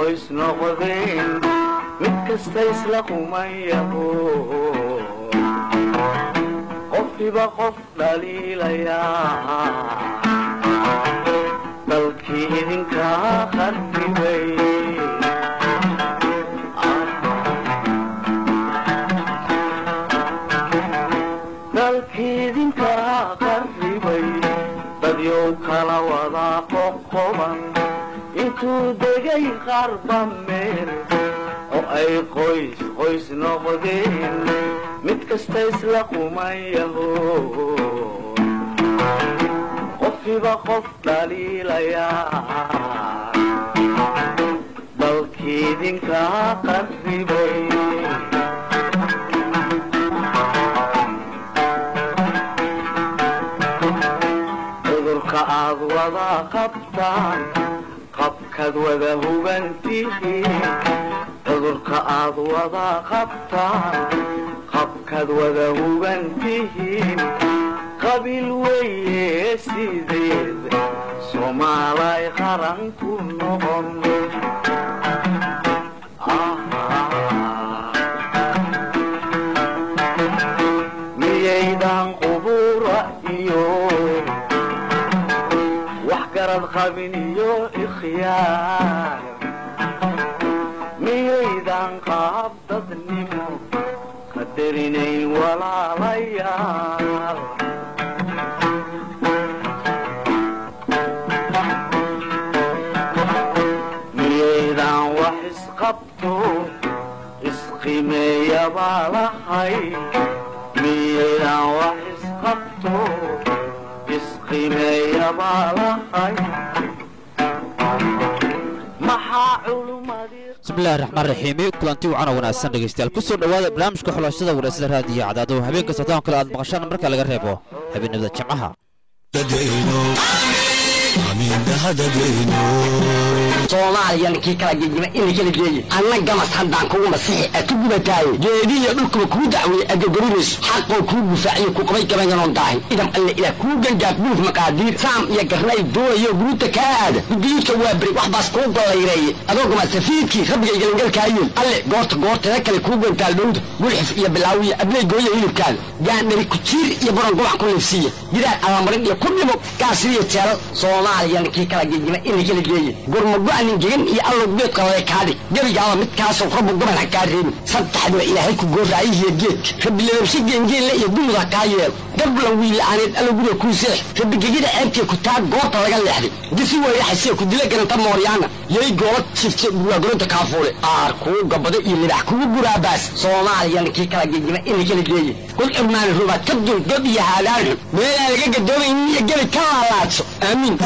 qoys noqdeen mid kasta isla qumayaho qofkiba qof dhaliilayaa dalkii idinkaa qarribay dalkii idinkaa qarribay dadyow kala wadaa qoqoban intuu degay qarba meel oo ay qoys qoys noqdeen mid kasta isla qumayaho qofkiba qof dhaliilayaa dalkii idinkaa qarribay cudurka aad wada qabtaan qabkaad wada hubantihiin cudurka aad wada qabtaan qabkaad wada hubantihiin qabiil weeye sideed soomaalay qaran ku noqon miyaydan qubura iyo wax garad qabin iyo ikhyaar miyaydan qaab dadnimo qadarinayn walaalayaal miyaydan wax isqabto isqimeeya baa lahay miyaydan wax isqabto isqimeeya baa lahay maxaa culumadii bismillahi raxmaan raxiimi kulanti wacan oo wanaagsan dhegaystayaal ku soo dhowaada barnaamijka xulashada wanaagsan raadiyo cadaado habeenka sataan kale aad maqashaan marka laga reebo habeenimada jimcaha soomaaliyan kii kala gegima ina kala geeye anna gamas haddaan kugu masixi a ku gubataaye geedihiyo dhulkuba kuu dacweeye adgogorinayso xaqoo kuu gufaaciyo ku qabay gabayanoon daahin idam alle ilaah kuu gangaaf buluf maqaadiir saam iyo garnay doonayo guruuta kaa aada gudiyuudka waa beri wax baas kuu gollayreeye adoo gama safiidkii rabbigay galangalkaayeen alle goorta goorteeda kale kuu gantaal dhowda gulxif iyo bilaawiya abley gooya hilibkaada gaandhari kujiir iyo buran gubac ku liifsiiya gidaar alamarin iyo ku dhimo gaasiriyo jeelal soomaaliyan kii kala gegima ina kala geeye gurmago-nin gegan iyo allow geedka lale kaadhig gebigaaba midkaasoo rabbu goban ha kaa reebin saddexdiba ilaahay ku gooraayihiyo geedka rabbilababshe geengeenle iyo dumud ha kaa yeelo gablan wiila'aaneed allow guda kuu seex rabbigegida ceebtee ku taa goorta laga leexday disi weyraxasee ku dila garanta mooryaana yay goola jifte burwaagolonta kaafuule aar kuu gabado iyo libax kugu guraabaas soomaaliyan kii kala gegima ina kala geeye kul cirmaani rubaad ka dul god iyo haadaan xun meelaan laga gadoomaynin iyo gebi ka laalaadso aamiin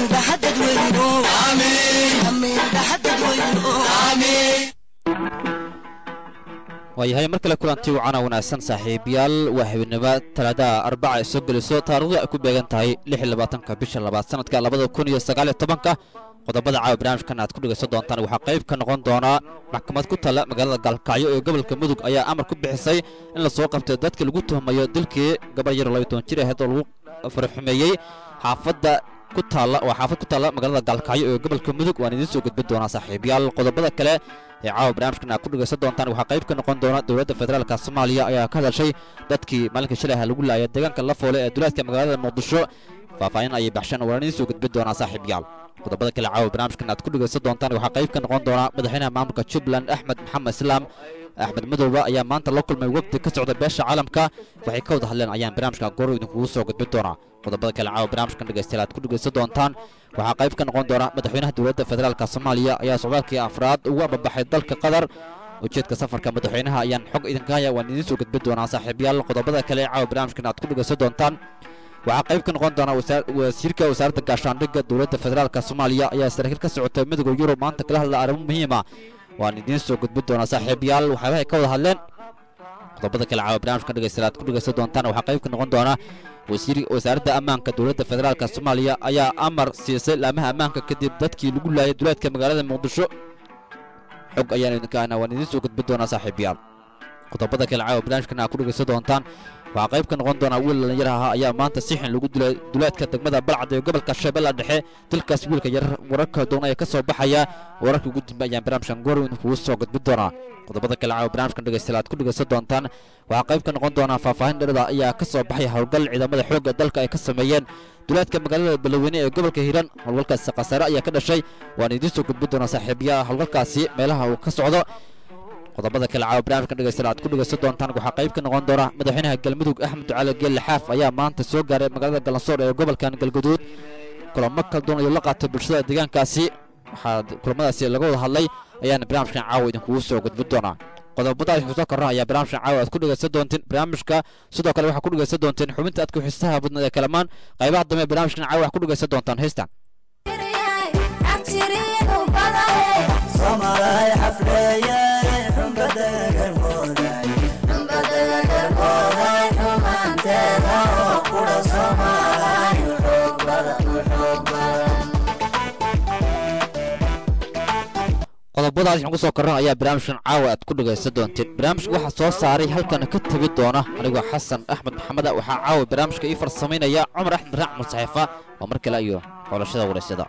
waayahay mar kale kulanti wacana wanaagsan saaxiibayaal waa habeenimo talaadaha arbaca ay soo geliso taarikhdu ay ku beegan tahay lix iyo labaatanka bisha labaad sanadka labada kun iyo sagaal iyo tobanka qodobada caawa barnaamijkan aad ku dhegaysan doontaan waxaa qayb ka noqon doonaa maxkamad ku tala magaalada gaalkacyo ee gobolka mudug ayaa amar ku bixisay in la soo qabtay dadka lagu tuhmayo dilkii gabar yar labayo toban jir ahayd oo lagu farxumeeyey xaafadda ku taalla waa xaafad ku taalla magaalada gaalkacyo ee gobolka mudug waan idiin soo gudbin doonaa saaxiibayaal qodobada kale ee caawa barnaamijkan aad ku dhegaysan doontaan waxaa qayb ka noqon doona dowladda federaalka soomaaliya ayaa ka hadashay dadkii maalinka shalay ah lagu laayay deegaanka lafoole ee duleedka magaalada muqdisho faahfaahin ayay baxsheen waan idiin soo gudbin doonaa saaxiibayaal qodobada kale caawa barnaamijkan aad ku dhegaysan doontaan waxaa qayb ka noqon doona madaxweynaha maamulka jubbaland axmed maxamed islaam axmed madowba ayaa maanta la kulmay wafdi ka socda beesha caalamka waxay ka wada hadleen ayaan barnaamijka goor idinkugu soo gudbin doonaa qodobada kale caawa barnaamijkan dhegaystayaal aad ku dhegaysan doontaan waxaa qayb ka noqon doona madaxweynaha dowladda federaalka soomaaliya ayaa socdaalkii afraad ugu ababaxay dalka qatar ujeedka safarka madaxweynaha ayaan xog idinka haya waan idiin soo gudbin doonaa saaxiibayaal qodobada kale ee caawa barnaamijkan aad ku dhegaysan doontaan waxaa qayb ka noqon doona wasiirka wasaaradda gaashaandhigga dowladda federaalka soomaaliya ayaa saraakiil ka socotay midowda yurub maanta kala hadla arrimo muhiima waan idiin soo gudbin doonaa saaxiibayaal waxyaabahay ka wada hadleen qodobada kale caawa barnaamijkan dhegaystayaal aad ku dhegaysan doontaan waxaa qayb ka noqon doona wasiir wasaaradda ammaanka dowladda federaalka soomaaliya ayaa amar siisay laamaha ammaanka kadib dadkii lagu laayay duleedka magaalada muqdisho xog ayaan idinka ahna waan idiin soo gudbin doonaa saaxiibayaal qodobada kale caawa barnaamijkan aad ku dhegaysan doontaan waxaa qayb ka noqon doonaa wiil dhallinyar ahaa ayaa maanta si xin lagu dilay duleedka degmada balcad ee gobolka shabeella dhexe dilkaas wiilka yar wararka doona ee ka soo baxaya wararka ugu dambe ayaan barnaamijkan goorweyn kugu soo gudbin doonaa qodobada kale caawa barnaamijkan dhegaystayaal aad ku dhegaysan doontaan waxaa qayb ka noqon doonaa faahfaahin dherada ayaa ka soo baxay howlgal ciidamada xoogga dalka ay ka sameeyeen duleedka magaalada baloweyne ee gobolka hiiraan howlgalkaasi khasaare ayaa ka dhashay waan idiin soo gudbin doonaa saaxiibayaa howlgalkaasi meelaha uu ka socdo qodobada kale caawa barnaamijkan dhegaystayaal aad ku dhegaysan doontaan waxaa qayb ka noqon doona madaxweynaha galmudug axmed ducaale geelle xaaf ayaa maanta soo gaaray magaalada galansoor ee gobolkan galguduud kulamo kala duwan ayuu la qaatay bulshada deegaankaasi waxaa kulamadaasi laga wada hadlay ayaana barnaamijkan caawa idinkugu soo gudbin doonaa qodobadaas xuso korra ayaa barnaamijkan caawa aad ku dhegaysan doontiin barnaamijka sidoo kale waxaa ku dhegaysan doontiin xubinta aadka xiisaha badnad ee kalamaan qaybaha dambe ee barnaamijkan caawa waxaa ku dhegaysan doontaan heystan qodobadaas waxaan ku soo korran ayaa barnaamijkan caawa aad ku dhegaysan doonteen barnaamijka waxaa soo saaray halkana ka tegi doona anigoo xasan axmed maxamed waxaa caawa barnaamijka ii farsamaynaya cumar axmed raxmud saxiifa oo mar kale iyo xolashada waraysyada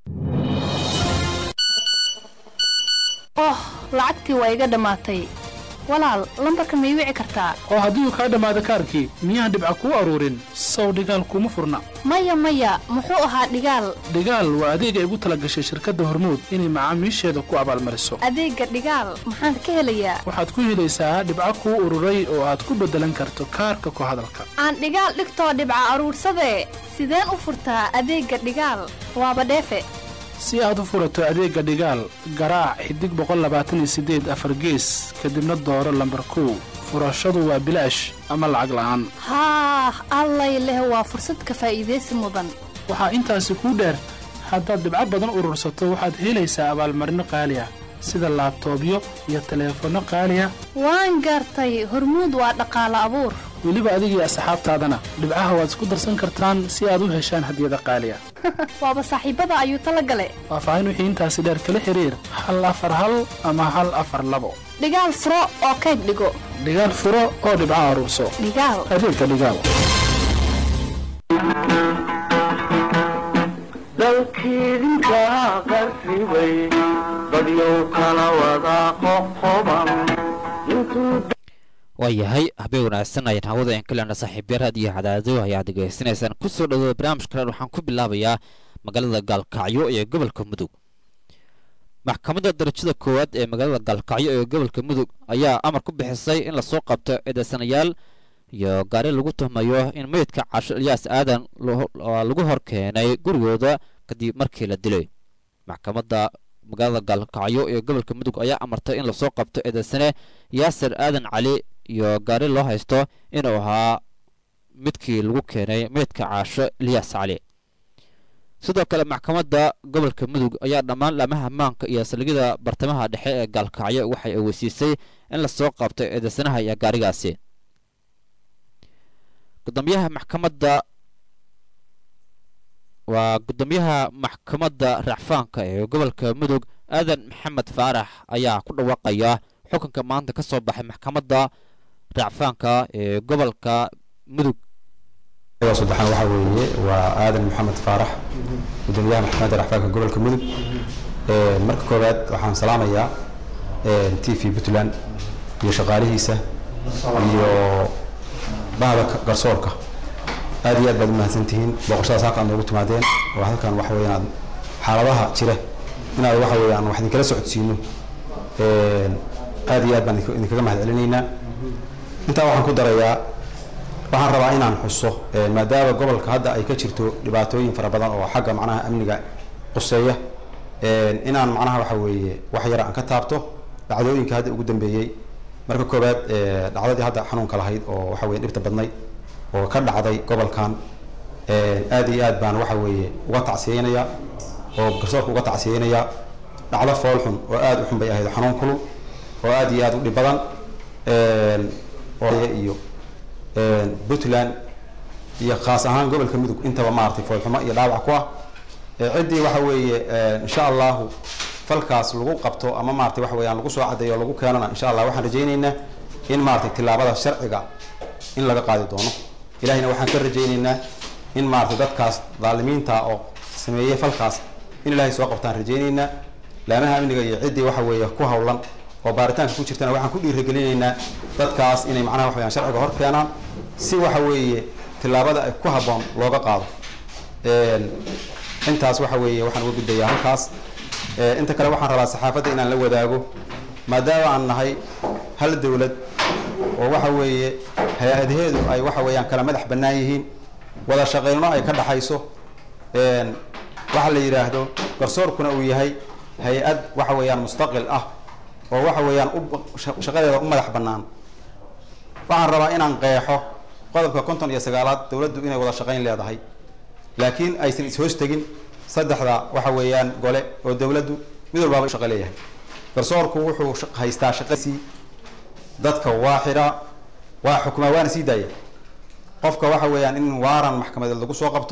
oh lacagtii waa iga dhammaatay walaal lambarka ma ii wici kartaa oo haddii uu kaa dhammaado kaarkii miyaan dhibca kuu aruurin sow dhigaal kuma furna maya maya muxuu ahaa dhigaal dhigaal waa adeegay ugu tala gashay shirkadda hormuud inay macaamiisheeda ku abaalmariso adeegga dhigaal maxaan ka helayaa waxaad ku helaysaa dhibco kuu ururay oo aad ku beddelan karto kaarka ku hadalka aan dhigaal dhigtoo dhibca aruursadee sideen u furtaa adeegga dhigaal waaba dheefe si aad u furato adeegga dhigaal garaac xidig boqollabaataniyosiddeed afar gees kadibna dooro lambar kow furashadu waa bilaash ama lacag la'aan haah allay leh waa fursad ka faa'iidaysi mudan waxaa intaasi kuu dheer haddaad dhibco badan urursato waxaad helaysaa abaalmarino qaali ah sida laabtoobyo iyo taleefanno qaali ah waan gaartay hormuud waa dhaqaalo abuur weliba adigii asxaabtaadana dhibcaha waad isku darsan kartaan si aad u heshaan hadiyada qaali ah waaba saaxiibbada ayuu tala gale faahfaahin wixii intaasi dheer kala xiriir hal afar hal ama hal afar labo dhigaal furo oo kayd dhigo dhigaal furo oo dhibco aruurso dhigaal adeegga dhigaal dalkiidinka qarribay dadyow kala wada qoqoban intuu waayahay habeen wanaagsan ayaan hawada in kalena saaxiibyaraad iyo cadaado ayaad degeysanaysaan ku soo dhawada barnaamijkan waxaan ku bilaabayaa magaalada gaalkacyo ee gobolka mudug maxkamadda darajada koowaad ee magaalada gaalkacyo ee gobolka mudug ayaa amar ku bixisay in lasoo qabto eedeysanayaal iyo gaari lagu tuhmayo in meydka casho ilyaas aadan lagu hor keenay gurigooda kadib markii la dilay maxkamadda magaalada gaalkacyo ee gobolka mudug ayaa amartay in lasoo qabto eedeysane yaasir aadan cali iyo gaari loo haysto inuu ahaa midkii lagu keenay meydka caasho ilyaas cali sidoo kale maxkamadda gobolka mudug ayaa dhammaan laamaha ammaanka iyo saldhigyada bartamaha dhexe ee gaalkacyo waxay aweysiisay in lasoo qabto eedeysanaha iyo gaarigaasi gudoomiyaha maxkamadda waa gudoomiyaha maxkamadda racfaanka ee gobolka mudug aadan maxamed faarax ayaa ku dhawaaqaya xukunka maanta ka soo baxay maxkamadda racfaanka ee gobolka mudug saddexaan waxaa weeye waa aadan maxamed faarax gudoomiyaha maxkamadda racfaanka gobolka mudug marka koowaad waxaan salaamayaa t v puntland iyo shaqaalihiisa iyo bahda garsoorka aad iyo aad baad u mahadsantihiin booqashadaas halkaan noogu timaadeen oo halkan waxa weeyaan xaaladaha jira inaad waxa weeyaan wax idinkala socodsiino aad iyo aad baan idinkaga mahad celinaynaa intaa waxaan ku darayaa waxaan rabaa inaan xuso maadaama gobolka hadda ay ka jirto dhibaatooyin fara badan oo xagga macnaha amniga quseeya inaan macnaha waxa weeye wax yar aan ka taabto dhacdooyinka hadda ugu dambeeyey marka koowaad dhacdadii hadda xanuunka lahayd oo waxa weye dhibta badnayd oo ka dhacday gobolkan aad iyo aad baan waxa weeye uga tacsiyeynaya oo garsoorka uga tacsiyeynaya dhacdo fool xun oo aad u xun bay ahayd xanuun kulul oo aad iyo aad u dhib badan iyo puntland iyo khaas ahaan gobolka mudug intaba maaragtay foolxumo iyo dhaawac ku ah ciddii waxa weeye insha allahu falkaas lagu qabto ama maaragtay waxa weeyaan lagu soo caddeeyo o lagu keenana insha allah waxaan rajaynaynaa in maaragtay tillaabada sharciga in laga qaadi doono ilahayna waxaan ka rajaynaynaa in maaragtay dadkaas daalimiinta oo sameeyey falkaas in ilaahay soo qabtaan rajaynaynaa laamaha amniga iyo ciddii waxa weeye ku hawlan oo baaritaanka ku jirtana waxaan ku dhiirigelinaynaa dadkaas inay macnaha waxa weyaan sharciga hor keenaan si waxa weeye tillaabada ay ku habboon looga qaado intaas waxa weeye waxaan uga gudbayaa halkaas inta kale waxaan rabaa saxaafadda inaan la wadaago maadaama aan nahay hal dowlad oo waxa weeye hay-adaheedu ay waxa weeyaan kala madax bannaan yihiin wada shaqeyno ay ka dhaxayso waxa la yidhaahdo garsoorkuna uu yahay hay-ad waxa weeyaan mustaqil ah oo waxa weeyaan u shaqadeeda u madax bannaan waxaan rabaa inaan qeexo qodobka konton iyo sagaalaad dowladdu inay wada shaqayn leedahay laakiin aysan is-hoos tegin saddexda waxa weeyaan gole oo dowladdu mid walbaaba u shaqo leeyahay garsoorku wuxuu haystaa shaqasii dadka waa xiraa waa xukumaa waana sii daaya qofka waxa weeyaan in waaran maxkamadeed lagu soo qabto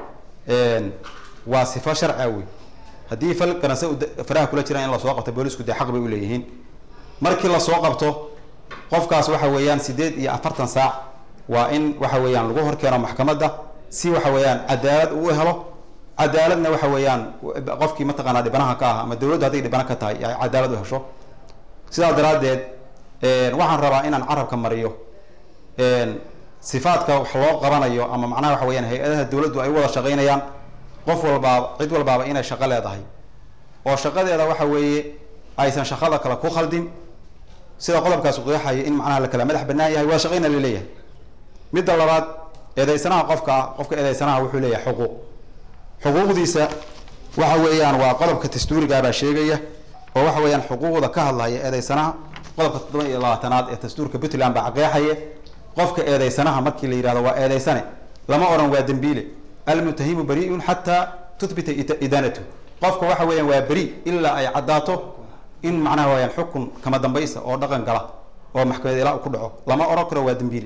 waa sifo sharcia wey haddii fal garanse faraha kula jiraan in lasoo qabto boolisku dee xaq bay uleeyihiin markii lasoo qabto qofkaas waxa weeyaan sideed iyo afartan saac waa in waxa weeyaan lagu horkeeno maxkamadda si waxa weeyaan cadaalad uu helo cadaaladna waxa weeyaan qofkii mataqaanaa dhibanaha ka ah ama dowladdu hadday dhibana ka tahay ay cadaalad u hesho sidaas daraaddeed waxaan rabaa inaan carabka mariyo sifaadka wax loo qabanayo ama macnaha waxa weyaan hay-adaha dowladdu ay u wada shaqaynayaan qof walbaaba cid walbaaba inay shaqo leedahay oo shaqadeeda waxa weeye aysan shaqada kale ku khaldin sida qodobkaas qeexaya in macnaha la kala madax bannaan yahay waa shaqayna laleeyahay midda labaad eedeysanaha qofka qofka eedeysanaha wuxuu leeyahay xuquuq xuquuqdiisa waxa weeyaan waa qodobka dastuurigaabaa sheegaya oo waxa weeyaan xuquuqda ka hadlaya eedeysanaha qodobka toddoba iyo labaatanaad ee dastuurka puntland baa qeexaya qofka eedeysanaha markii la yidhahdo waa eedeysane lama odhan waa dembiile almutahimu bari'un xataa tuthbita idaanatu qofka waxa weeyaan waa beri ilaa ay caddaato in macnaha wayaan xukun kama dambaysa oo dhaqan gala oo maxkamad ilaa ku dhaco lama odhan karo waa dembiile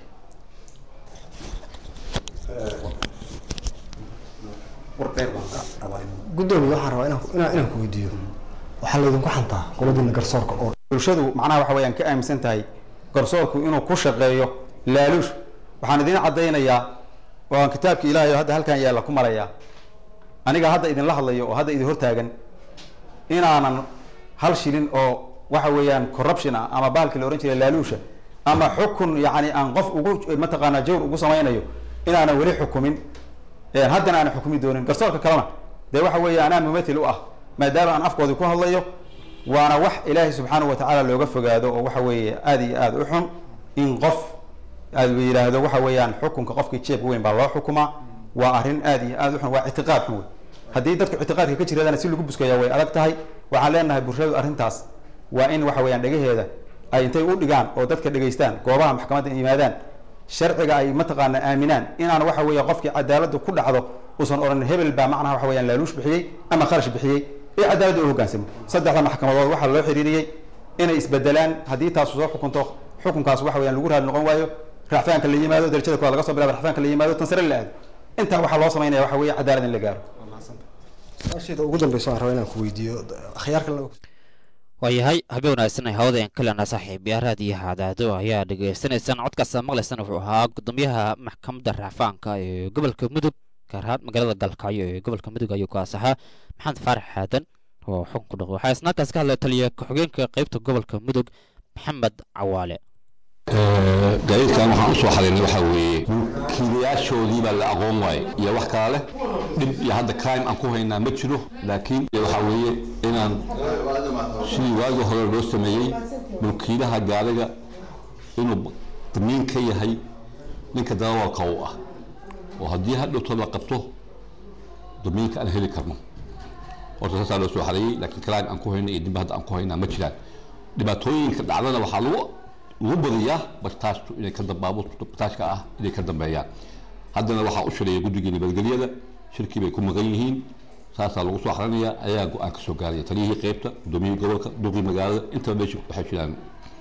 gudoomiye waxaan rabaa inaan inaan inaan ku weydiiyo waxaa laydinku xantaa qoladiina garsoorka oo bulshadu macnaha waxa weeyaan ka aaminsan tahay garsoorku inuu ku shaqeeyo laaluush waxaan idiin caddaynayaa oo aan kitaabka ilaahay oo hadda halkan yaalla ku marayaa aniga hadda idinla hadlayo oo hadda idin hortaagan inaanan hal shilin oo waxa weeyaan corruption ah ama bahalkii la ohan jiray laaluusha ama xukun yacni aan qof ugu mataqaanaa jawr ugu samaynayo inaanan weli xukumin haddana aanan xukumi doonin garsoorka kalena dee waxa weeye anaa mumathil u ah maadaama aan afkoodii ku hadlayo waana wax ilaahay subxaanahu watacaala looga fogaado oo waxa weeye aada iyo aada u xun in qof aad yidhaahdo waxa weeyaan xukunka qofkii jeebka weyn baa loo xukumaa waa arrin aada iyo aada u xun waa ictiqaad xun wey haddii dadku ictiqaadka ka jiradana si lagu buskaya way adag tahay waxaan leenahay bulshadu arrintaas waa in waxa weeyaan dhegaheeda ay intay u dhigaan oo dadka dhegaystaan goobaha maxkamadda yimaadaan sharciga ay mataqaana aaminaan inaan waxa weeye qofkii cadaaladdu ku dhacdo uusan odhan hebel baa macnaha waxa weyaan laaluush bixiyey ama kharash bixiyey ee cadaaladda u hoggaansamo saddexda maxkamadood waxaa loo xiriiriyey inay isbedelaan haddii taasu soo xukunto xukunkaas waxa weyaan lagu raali noqon waayo racfaanka la yimaado darajada koowaad laga soo bilaba racfaanka la yimaado tan sare la aado intaa waxaa loo samaynaya waxa weeye cadaalad in la gaaro su-aasheeda ugu dambeysa aan rabaa inaan ku weydiiyo akhyaarka laba waayahay habeen wanaagsan ay hawada aan kalena saaxiibayaa raadiyaha cadaado ayaa dhagaysanaysaan codkaasa maqlaysaan wuxuu ahaa gudoomiyaha maxkamadda racfaanka ee gobolka mudug gaar ahaan magaalada galkacyo ee gobolka mudug ayuu kaas ahaa maxamed faarax xaadan oo xukun ku dhaqo waxaa isnaakaas ka hadlaya taliya ku-xigeenka qeybta gobolka mudug maxamed cawaale gaadiidkan waxaan usoo xadaynay waxaa weeye mulkiilayaashoodii baa la aqoon waaye iyo wax kala leh dhib iyo hadda crime aan ku haynaa ma jiro laakiin waxaa weeye inaan sidii waagii hore loo sameeyey mulkiilaha gaariga inuu damiin ka yahay ninka darawalka u ah oo haddii hadhowto la qabto damiinka aan heli karno horta saasaa loo soo xareeyey laakiin crime aan ku hayna iyo dib hadda aan ku haynaa ma jiraan dhibaatooyinka dhacdana waxaa lagu lagu badiyaa bartaashtu inay ka baabuurta bartaashka ah inay ka dambeeyaan haddana waxaa u shireeya guddigii nabadgelyada shirkii bay ku maqan yihiin saasaa lagu soo xaranayaa ayaa go-aan ka soo gaaraya taliyihii qeybta gudoomiyihii gobolka duqii magaalada intaba meesha waxay jiraan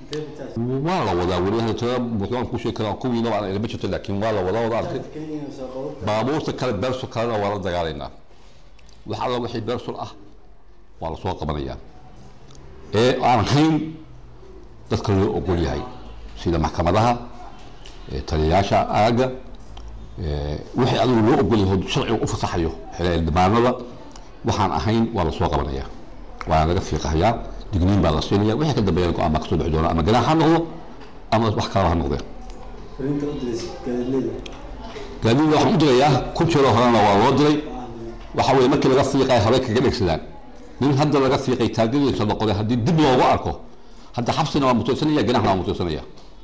waa la wadaa weli hadda tirada buuxdaan ku sheegi karaa kuwiina waa ilma jirto laakiin waa la wadaa wada arkay baabuurta kale bersol kalena waa la dagaalaynaa wax alla wixii bersol ah waa lasoo qabanayaa ee aan hayn dadka loo ogol yahay sida maxkamadaha eh, taliyayaasha aagga eh, wixii adigu loo ogol yahay sharciga u fasaxayo xildhibaanada waxaan ahayn waa lasoo qabanaya waana laga fiiqahayaa digniin baa la siinaya wixii ka dambeeya go-aan baa kasoo bixi doona ama ganaax ha noqdo ama wax kalaba ha noqdee gaadiida waxaan u dirayaa ku jiro horena waa loo diray waxa weeye markii laga fiiqay habay kaga dhegsadaan nin hadda laga fiiqay taagadiisa noqday haddii dib loogu arko hadda xabsina waa mutaysanaya ganaaxna waa mutaysanaya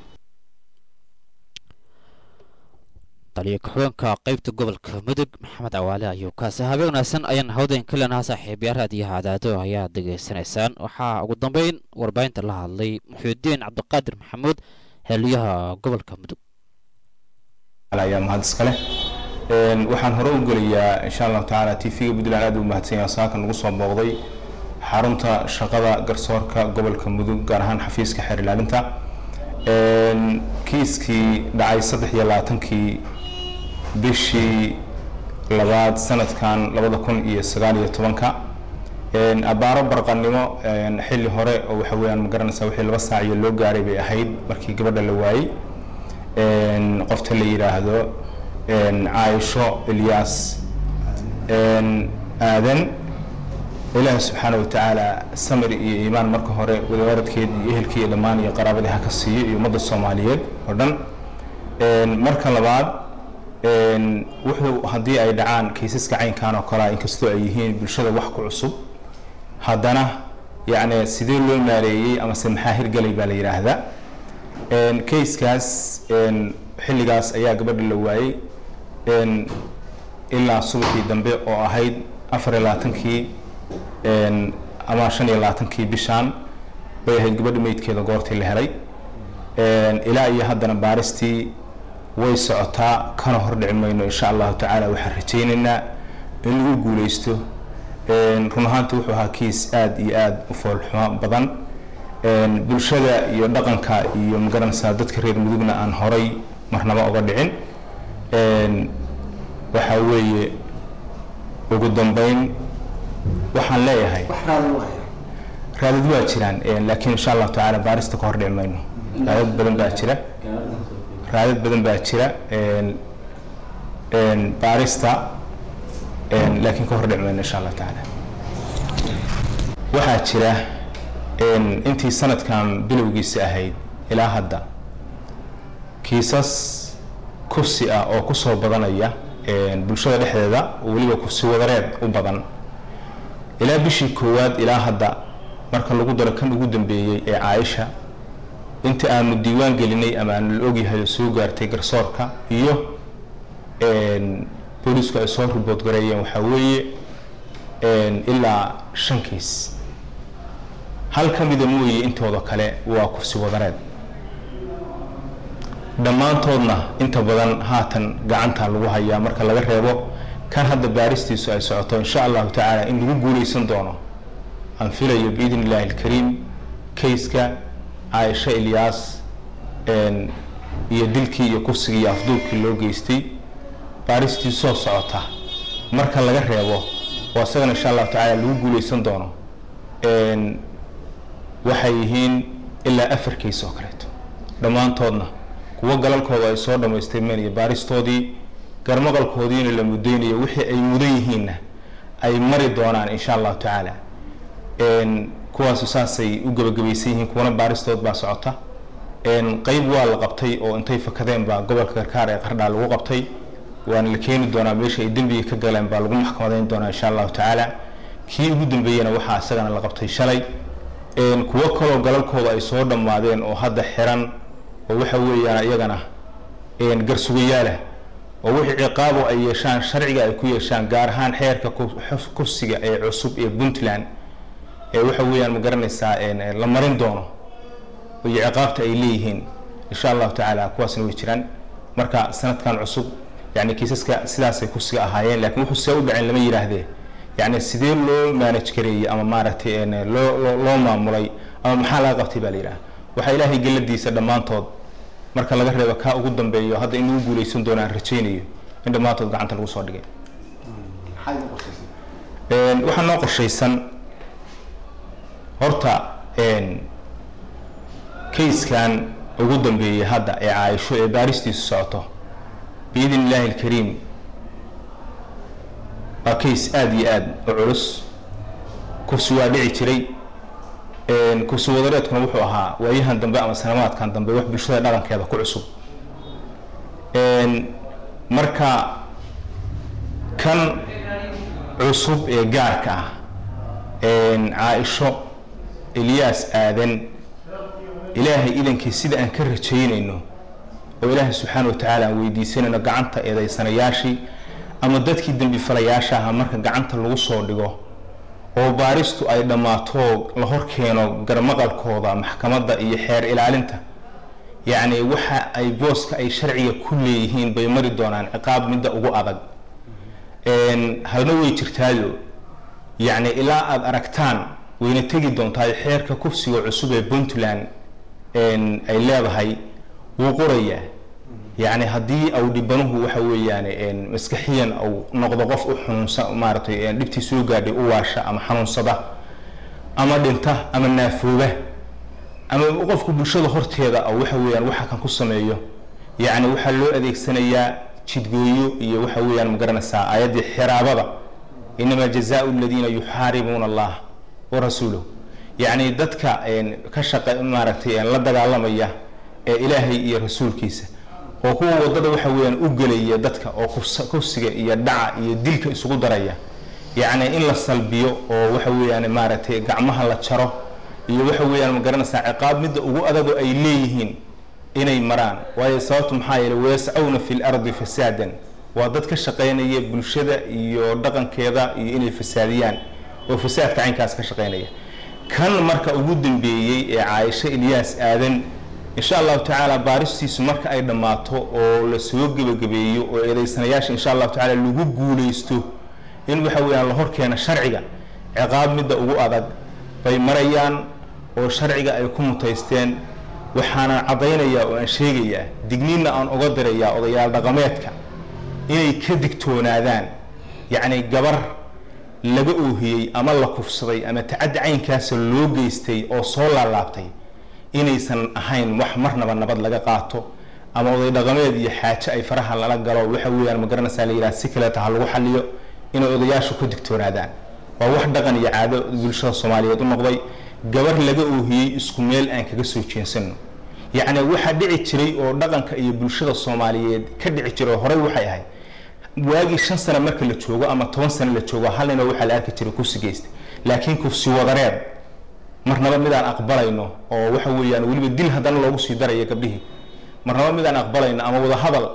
taliya ku-xigeenka qeybta gobolka mudug maxamed cawaale ayuu kaasi habeen wanaagsan ayaan hawdeen ka leenaha saaxiibayaal raadiyaha cadaado ayaa degeysanaysaan waxaa ugu dambeyn warbaahinta la hadlay muxuudiin cabdiqaadir maxamuud xeeliyaha gobolka mudug ayaa mahad iskale Een, waxaan hore u gelayaa insha allahu tacaala t v-ga puntland aad u mahadsan yahay saaka nagu soo booqday xarunta shaqada garsoorka gobolka mudug gaar ahaan xafiiska xeer ilaalinta Een, kiiskii dhacay saddex iyo labaatankii bishii labaad sanadkan labada kun iyo sagaal iyo tobanka Een, abaaro barqanimo een, xilli hore oo waxa weeyaan ma garanaysaa wixii laba saac iyo loo gaaray bay ahayd markii gabadha la waayey Een, qofta la yidhaahdo een, caaisho ilyaas een, aadan ilaahi subxaana wa tacaala samir iyo iimaan marka hore wadawaaradkeed iyo ehelkii iyo dhammaan iyo qaraabadii ha ka siiyo iyo ummadda soomaaliyeed oo dhan Een, marka labaad een, wuxuu haddii ay dhacaan kiisaska caynkan oo kalea inkastoo ay yihiin bulshada wax ku cusub haddana yacni sidee loo maareeyey amase maxaa hirgelay baa la yidhaahdaa Een, kayskaas een, xilligaas ayaa gabadha la waayey een, ilaa subaxii dambe oo ahayd afar iyo labaatankii een, ama shan iyo labaatankii bishaan bay ahayd gabadha meydkeeda goortii la helay Een, ilaa iyo haddana baaristii way socotaa kana hordhici mayno insha allahu tacaala waxaan rajaynaynaa in lagu guuleysto Een, run ahaantii wuxuu ahaa kiis aad iyo aad u foolxumo badan Een, bulshada iyo dhaqanka iyo magaranaysaa dadka reer mudugna aan horay marnaba uga dhicin Een, waxaa weeye ugu dambeyn waxaan leeyahay raadad waa jiraan Een, laakiin insha allahu tacaala baarista ka hordhici mayno raadad badan baa jira raadad badan baa jira Een, een, baarista Een, laakiin ka hordhici mayno insha allahu tacaala waxaa jira een, intii sanadkan bilowgiisa ahayd ilaa hadda kiisas kursi ah oo kusoo badanaya een, bulshada dhexdeeda oo weliba kursi wadareed u badan ilaa bishii koowaad ilaa hadda marka lagu daro kan ugu dambeeyey ee caaisha inta aanu diiwaan gelinay ama aanu la ogyahay oo soo gaartay garsoorka iyo een, boolisku ay soo ribood gareeyeen waxaa weeye een, ilaa shan kiis hal ka mida mooye intooda kale waa kursi wadareed dhammaantoodna inta badan haatan gacanta lagu hayaa marka laga reebo kan hadda baaristiisu ay socoto insha allahu tacaala in lagu guuleysan doono aan filayo biidn illaahi alkariim kayska caaisha ilyaas een, iyo dilkii iyo kursigii iyo afduubkii loo geystay baaristii soo socota marka laga reebo oo isagana insha allahu tacaala lagu guuleysan doono Een, waxay yihiin ilaa afar kays oo kaleeto dhammaantoodna kuwo galalkooda ay soo dhammaystirmeen iyo baaristoodii garmaqalkoodiina la mudaynayo wixii ay mudan yihiinna ay mari doonaan insha allahu tacaala Een, kuwaasu saasay u gebagabaysan yihiin kuwana baaristood baa socota Een, qeyb waa la qabtay oo intay fakadeen baa gobolka karkaar ee qardhaa lagu qabtay waana la keeni doonaa meesha ay dembiga ka galeen baa lagu maxkamadeyn doonaa insha allahu tacaala kii ugu dambeeyena waxaa isagana la qabtay shalay Een, kuwo kaloo galalkooda ay soo dhammaadeen oo hadda xiran oo waxa weeyaan iyagana een, garsugayaalah oo wixii ciqaabo ay yeeshaan sharciga ay ku yeeshaan gaar ahaan xeerka ku- xus- kursiga ee cusub ee puntland ee waxa weeyaan ma garanaysaa een, een, la marin doono iyo ciqaabta ay leeyihiin insha allahu tacaala kuwaasna way jiraan marka sanadkan cusub yani kiisaska sidaasay kursiga ahaayeen laakiin wuxuu see u dhaceen lama yidhaahdee yani sidee loo manage gareeyey ama maaragtay een, loo loo- loo maamulay ama maxaa laga qabtay baa la yidhaha waxaa ilaahay geladiisa dhammaantood marka laga reebo kaa ugu dambeeyo hadda in lagu guuleysan doono aan rajaynayo in dhammaantood gacanta lagu soo dhigay Een, waxaa noo qorshaysan horta een, kayskan ugu dambeeyey hadda ee caaisho ee baaristiisu socoto biidn illaahi alkariim waa kays aada iyo aada u culus kursi waa dhici jiray kursi wadareedkuna wuxuu ahaa waayahan dambe ama sanamaadkan dambe wax bulshada dhaqankeeda ku cusub marka kan cusub ee gaarka ah caaisho elyaas aadan ilaahay idankii sida aan ka rajaynayno oo ilaahay subxaana wa tacaala aan weydiisanayno gacanta eedaysanayaashii ama dadkii dembifalayaasha aha marka gacanta lagu soo dhigo oo baaristu ay dhammaato la hor keeno garmaqalkooda maxkamadda iyo xeer ilaalinta yacni waxa ay booska ay sharciga ku leeyihiin bay mari doonaan ciqaab midda ugu adag halna way jirtaayo yacni ilaa aada aragtaan wayna tegi doontaa xeerka kufsiga cusub ee puntland ay leedahay wuu qorayaa yacni haddii au dhibanuhu waxa weeyaan maskaxiyan au noqdo qof u xanuunsa maaragtay dhibtii soo gaadhay u waasha ama xanuunsada ama dhinta ama naafooba ama qofku bulshada horteeda au waxa weeyaan waxa kan ku sameeyo yacni waxaa loo adeegsanayaa jidgooyo iyo waxa weeyaan ma garanaysaa aayaddii xiraabada inamaa jazaau aladiina yuxaaribuuna allah wa rasuulahu yacni dadka ka shaqa maaragtay la dagaalamaya ee ilaahay iyo rasuulkiisa oo kuwa wadada waxa weeyaan u gelaya dadka oo kufsiga iyo dhaca iyo dilka isugu daraya yacni in la salbiyo oo waxa weeyaan maaragtay gacmaha la jaro iyo waxa weeyaan ma garanaysaa ciqaab midda ugu adagoo ay leeyihiin inay maraan waayo sababtu maxaa yeelay wayascawna fi lardi fasaadan waa dad ka shaqaynaya bulshada iyo dhaqankeeda iyo inay fasaadiyaan oo fasaadka caynkaas ka shaqaynaya kan marka ugu dambeeyey ee caaisho ilyaas aadan insha allahu tacaala baaristiisu marka ay dhammaato oo la soo gebagabeeyo oo eedaysanayaasha insha allahu tacaala lagu guulaysto in waxa weeyaan la horkeena sharciga ciqaab midda ugu adag bay marayaan oo sharciga ay ku mutaysteen waxaana caddaynayaa oo aan sheegayaa digniinna aan uga dirayaa odayaal dhaqameedka inay ka digtoonaadaan yacni gabar laga oohiyey ama la kufsaday ama tacaddi caynkaasa loo geystay oo soo laalaabtay inaysan ahayn wax marnaba nabad laga qaato ama oday dhaqameed iyo xaajo ay faraha lala galo waxa weeyaan ma garanaysaa la yidhaha si kaleeta ha lagu xaliyo inay odayaashu ka digtoonaadaan waa wax dhaqan iyo caado bulshada soomaaliyeed u noqday gabar laga oohiyey isku meel aan kaga soo jeensano yacni waxaa dhici jiray oo dhaqanka iyo bulshada soomaaliyeed ka dhici jiray horey waxay ahayd waagii shan sano marka la joogo ama toban sano la joogo hal nina waxaa la arki jiray kursi geysta laakiin kursi wadareed marnaba midaan aqbalayno oo waxa weeyaan weliba dil haddana loogu sii daraya gabdhihii marnaba midaan aqbalayno ama wadahadal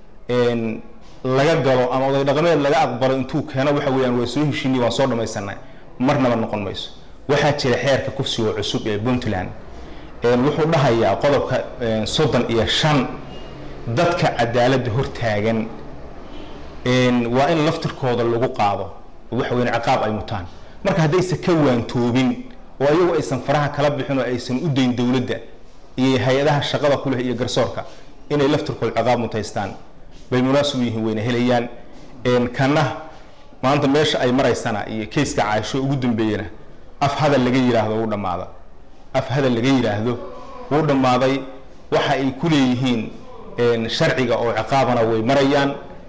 laga galo ama oday dhaqameed laga aqbalo intuu keeno waxa weeyaan waa soo heshiinay waan soo dhamaysanay marnaba noqon mayso waxaa jira xeerka kufsiga cusub ee puntland wuxuu dhahayaa qodobka soddon iyo shan dadka cadaaladda hortaagan waa in laftirkooda lagu qaado waxa weyan ciqaab ay mutaan marka haddaysan ka waantoobin oo ayagu aysan faraha kala bixin oo aysan u dayn dowladda iyo hay-adaha shaqada kuleh iyo garsoorka inay laftirkooda ciqaab mutaystaan bay munaasib u yihiin wayna helayaan kana maanta meesha ay maraysana iyo kayska caaisho ugu dambeeyana af hadal laga yidhaahdo wuu dhammaada af hadal laga yidhaahdo wuu dhammaaday waxa ay ku leeyihiin sharciga oo ciqaabana way marayaan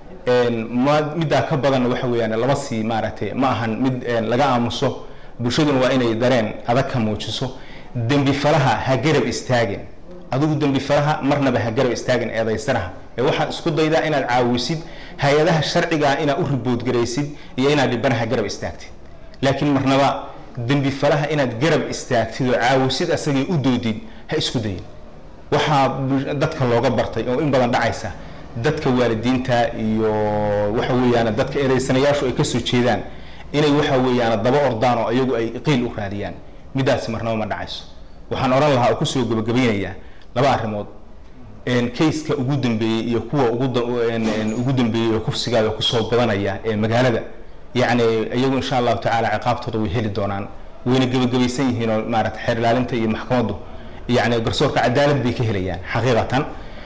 middaa ka badanna waxa weeyaan lama sii maaragtay ma ahan mid laga aamuso bulshaduna waa inay dareen adag ka muujiso dembi falaha ha garab istaagin adigu dembi falaha marnaba ha garab istaagin eedaysanaha ee waxaad isku daydaa inaad caawisid hay-adaha sharcigaa inaad u riboodgaraysid iyo inaad dhibanaha garab istaagtid laakiin marnaba dembi falaha inaad garab istaagtid oo caawisid asagay u doodid ha isku dayin waxaa dadka looga bartay oo in badan dhacaysa dadka waalidiinta iyo waxa weeyaan dadka eedaysanayaashu ay kasoo jeedaan inay waxa weeyaan daba ordaan oo iyagu ay qiil u raadiyaan midaasi marnaba ma dhacayso waxaan odhan lahaa oo kusoo gabagabaynayaa laba arrimood kayska ugu dambeeyey iyo kuwa ugu dambeeyey oo kufsigaada kusoo badanaya ee magaalada yacni iyagu insha allahu tacaala ciqaabtooda way heli doonaan wayna gebagabaysan yihiin oo maarata xeer ilaalinta iyo maxkamaddu yacni garsoorka cadaalad bay ka helayaan xaqiiqatan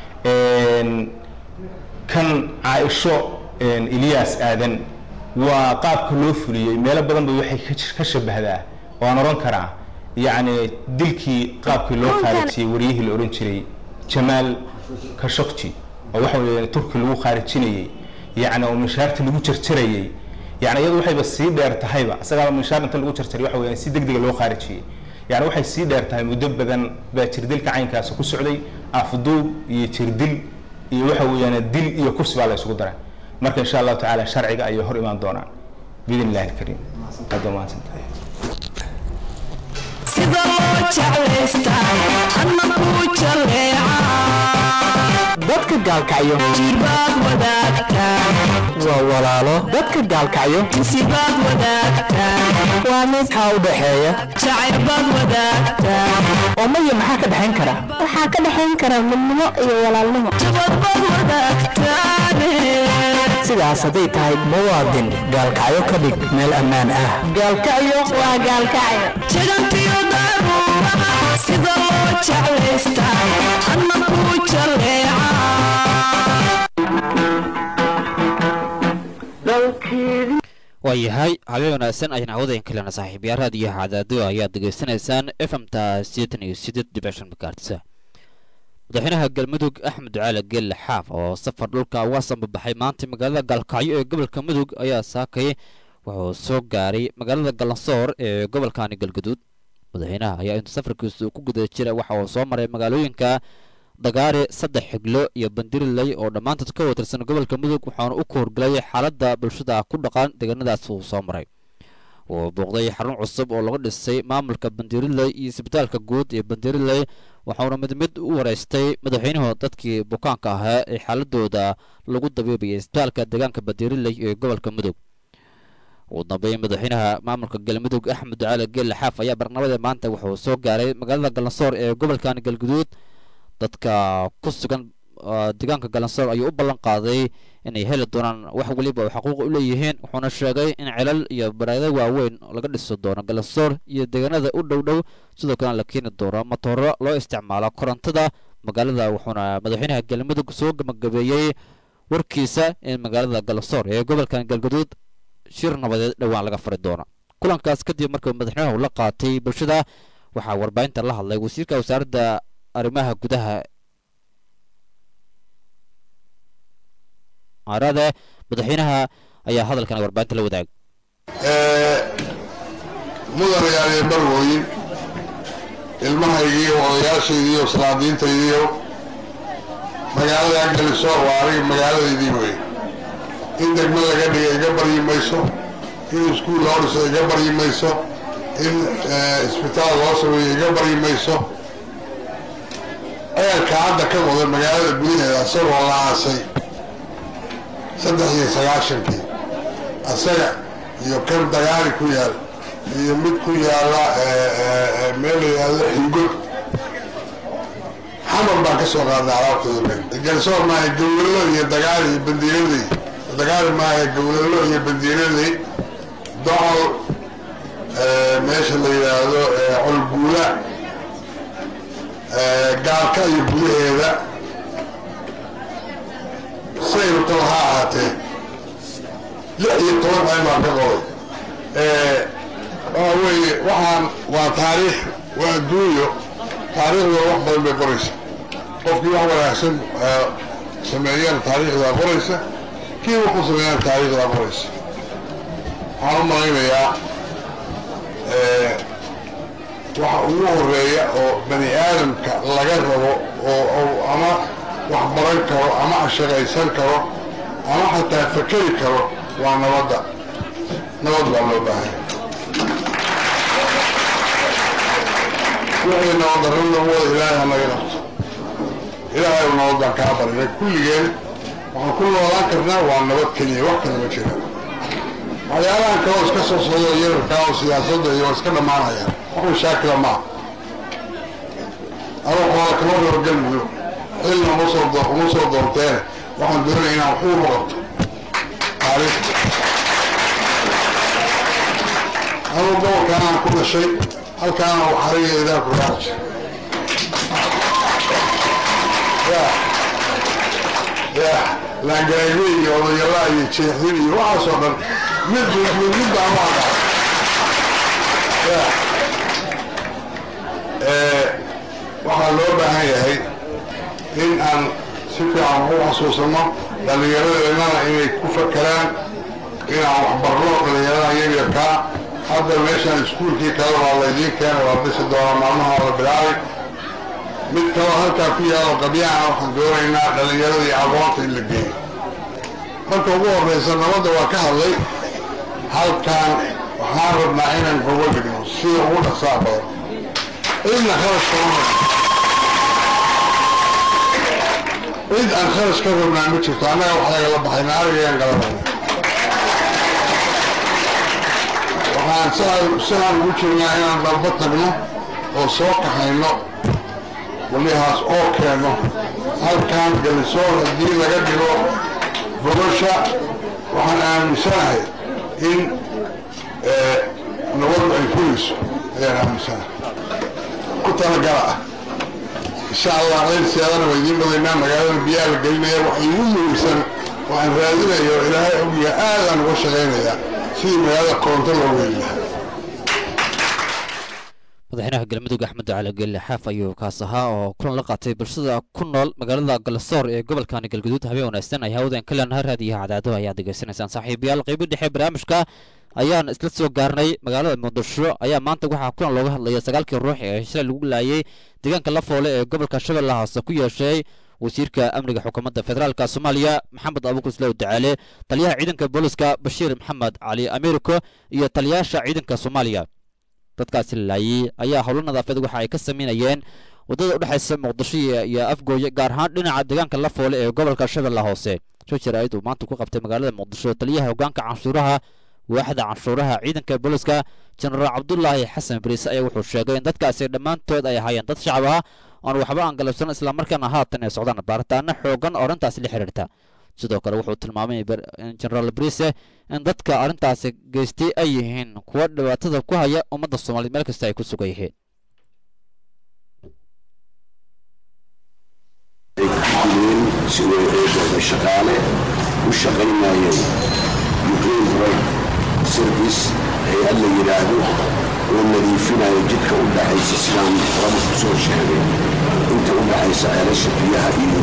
kan caaisho ilyaas aadan waa qaabka loo fuliyey meelo badan ba waxay ka shabahdaa waan odhan karaa yacni dilkii qaabkii loo khaarijiyey waryihii la odhan jiray jamaal kashokji oo waxa weeye turki lagu khaarijinayey yacni oo mishaarta lagu jarjarayey yani iyadu waxayba sii dheer tahayba isagaaba mishaar inta lagu jarjaray waxa weeyaan si degdega loo khaarijiyey yani waxay sii dheer tahay muddo badan baa jirdilka caynkaasi ku socday afduub iyo jirdil iyo waxa weeyaan dil iyo kursi baa la isugu daray marka insha allahu tacaala sharciga ayay hor imaan doonaan biidn illahi alkariim aad baa mahadsantahay sida loo jeclaystaa anna kuu jaleeca dadka gaalkacyo jirbaad wadaagtaa waa walaalo dadka gaalkacyo sibaad wadaagtaa waa mid xaa u dhaxeeya jacaylbaad wadaagtaa oo maya maxaa ka dhexayn kara waxaa ka dhexayn kara midnimo iyo walaalnimo jabadbaad wadaagtaane sidaas hadday tahay muwaadin gaalkacyo ka dhig meel ammaan ah gaalkacyo waa gaalkacyo jagantiyo daruuraha sida loo jeclaystaa anna kuu jaleeca waayahay habeen wanaagsan ayaan hawadayn kalena saaxiibyaal raadiyo cadaado ayaad degeysanaysaan efmta sideetan iyo sideed dhibic shan makaartisa madaxweynaha galmudug axmed ducaale geelle xaaf oo safar dhulka uga sambabaxay maanta magaalada gaalkacyo ee gobolka mudug ayaa saakay wuxuu soo gaaray magaalada galansoor ee gobolkani galgaduud madaxweynaha ayaa intuu safarkiisa uu ku guda jira waxa uu soo maray magaalooyinka dagaare saddex xiglo iyo bandiriley oo dhammaantood ka watirsan gobolka mudug waxaana u koorgelay xaaladda bulshada ku dhaqan deegaanadaas uu soo maray uu booqday xarun cusub oo laga dhisay maamulka bandiriley iyo isbitaalka guud ee bandiriley waxauna mid mid u wareystay madaxweynuhu dadkii bukaanka ahaa ee xaaladooda lagu dabiibayay isbitaalka deegaanka bandiriley ee gobolka mudug ugu dambeyn madaxweynaha maamulka galmudug axmed ducaale geelle xaaf ayaa barnaamada maanta wuxuu soo gaaray magaalada galansoor ee gobolkan galguduud dadka ku sugan deegaanka galansoor ayuu u ballan qaaday inay heli doonaan wax weliba oo xaquuq u leeyihiin wuxuuna sheegay in celal iyo bareedo waaweyn laga dhisi doono galansoor iyo deegaanada u dhow dhow sidoo kalena la keeni doono matooro loo isticmaalo korontada magaalada wuxuuna madaxweynaha galmudug soo gabagabeeyey warkiisa in magaalada galansoor ee gobolkan galgaduud shir nabadeed dhowaan laga fari doono kulankaas kadib markuu madaxweynuhu la qaatay bulshada waxaa warbaahinta la hadlay wasiirka wasaaradda arrimaha gudaha arade madaxweynaha ayaa hadalkan warbaahinta la wadaagay mudanayaal iyo marwooyin ilmahaygiiyo odayaashaydiiyo salaadiintaydiiyo magaalada galisoor waa aniga magaaladaydii wey in degmo laga dhiga iga baryi mayso in iskuul loo dhiso iga baryi mayso in isbitaal loo sameeyo iga baryi mayso ceelka hadda ka wada magaalada gudaheeda isagoo la aasay saddex iyo sagaashankii asaga iyo kan dagaali ku yaal iyo mid ku yaala meel la yidhaahdo xingod xamar baan ka soo qaadnay alaabtooda galsoor maaha gawlalo iyo dagaali iyo bandiiradey dagaali maaha gawlalo iyo bandiiradey docol meesha la yidhaahdo colguula gaalka iyo gudaheeda sayrutaba ha ahaatee lix iyo toban ceen baan ka qoday waxa weeye waxaan waa taariikh waa adduunyo taariikhda wax badan bay qoraysa qofkii wax wanaagsan sameeyana taariikhdaa qoraysa kii wuxuu sameeyana taariikhdaa qoraysa waxaan u malaynayaa waxa ugu horeeya oo bani aadamka laga rabo oo ama wax baran karo ama shaqaysan karo ama xataa fakeri karo waa nabadda nabad baa loo baahanya wixii nabaddarro nagu wada ilaahay hanaga qabto ilaahay u nabad baan kaa barinay kulligeen waxaan ku noolaan karnaa waa nabad keliya wax kale ma jira waxyaalahan kaloo iska soo socdo yararkaa oo siyaasadda iyo iska dhammaanayaan wax mashaakila maaha adoo xoola kama horgelmayo xilna uma soo uma soo doonteene waxaan doonaya inaan waxu ugu qabto taariikhda anuu gobolkaanaan ku dhashay halkaana uu xarigeedaa ku raaji ya ya laangaagwe iyo odayalaa iyo jeexdin iyo waxaasoo dhan mid mid mid baan u aqaa ya waxaa loo baahan yahay in aan si fiican u xasuusano dhallinyaradeennana inay ku fakeraan inaan waxbarno dhallinyarada yaryarkaa hadda meeshaan iskuulkii kale waa laydiin keenay waa dhisi doona maalmaha la bilaabay mid kaloo halkaa ku yaalo qabyahana waxaan doonaynaa dhallinyaradii aqoonta in la geeyo marka ugu horraysa nabadda waa ka hadlay halkaan waxaan rabnaa inaan gogo dhigno sida ugu dhaqsaa badan cidna kharash kama cid aan kharash ka rabnaa ma jirto annaga wax lagala baxayna arigayaan galanayna waxaan siaan siaan ugu jirnaa inaan dalba tagno oo soo kaxayno walihaas oo keenno halkaan galisoor haddii laga dhigo gobasha waxaan aaminsanahay in nabadu ay fulayso ayaan aaminsanahay ku talagala ah insha allah qayrseedana waa idiin badaynaa magaalada biyaha la gelinaya wax iigu muhiimsan waxaan raadinayo ilaahay ogya aadaan uga shaqaynayaa sidii magaalada koronto loo weyn lahaa madaxweynaha galmudug axmed cali geelle xaaf ayuu kaas ahaa oo kulan la qaatay bulshada ku nool magaalada galasoor ee gobolkani galguduud habeen wanaagsan ay hawdan ka leenahay raadiyaha cadaado ayaad degeysanaysaan saaxiibayaal qeybo dhexe barnaamijka ayaan isla soo gaarnay magaalada muqdisho ayaa maanta waxaa kulan looga hadlaya sagaalkii ruux ee shalay lagu laayay deegaanka lafoole ee gobolka shabeellaha hoose ku yeeshay wasiirka amniga xukuumadda federaalka soomaaliya maxamed abuukar islow dacaale taliyaha ciidanka booliska bashiir maxamed cali ameeriko iyo taliyaasha ciidanka soomaaliya dadkaasi la laayay ayaa howlo nadaafaed waxa ay ka sameynayeen waddada u dhexaysa muqdisho iyo afgooye gaar ahaan dhinaca deegaanka lafoole ee gobolka shabeellaha hoose shojir ayd uu maanta ku qabtay magaalada muqdisho taliyaha hoggaanka canshuuraha waaxda canshuuraha ciidanka booliska jenaraal cabdulaahi xasan bariise ayaa wuxuu sheegay in dadkaasi dhammaantood ay ahaayeen dad shacab ah oon waxba aan galabsan islamarkaana haatan ay socdaan baaritaano xoogan oo arrintaasi la xiriirta sidoo kale wuxuu tilmaamay jenaraal bariise in dadka arrintaasi geystay ay yihiin kuwa dhibaatada ku haya ummadda soomaaliyeed meel kasta ay ku sugan yihiin sidoo shaqaale u shaqaynayay ukraine road service hay-ad la yidhaahdo oo nadiifinayo jidka u dhaxaysa sidaan horaba ku soo sheegay inta u dhaxaysa ceelasha biyaha iyo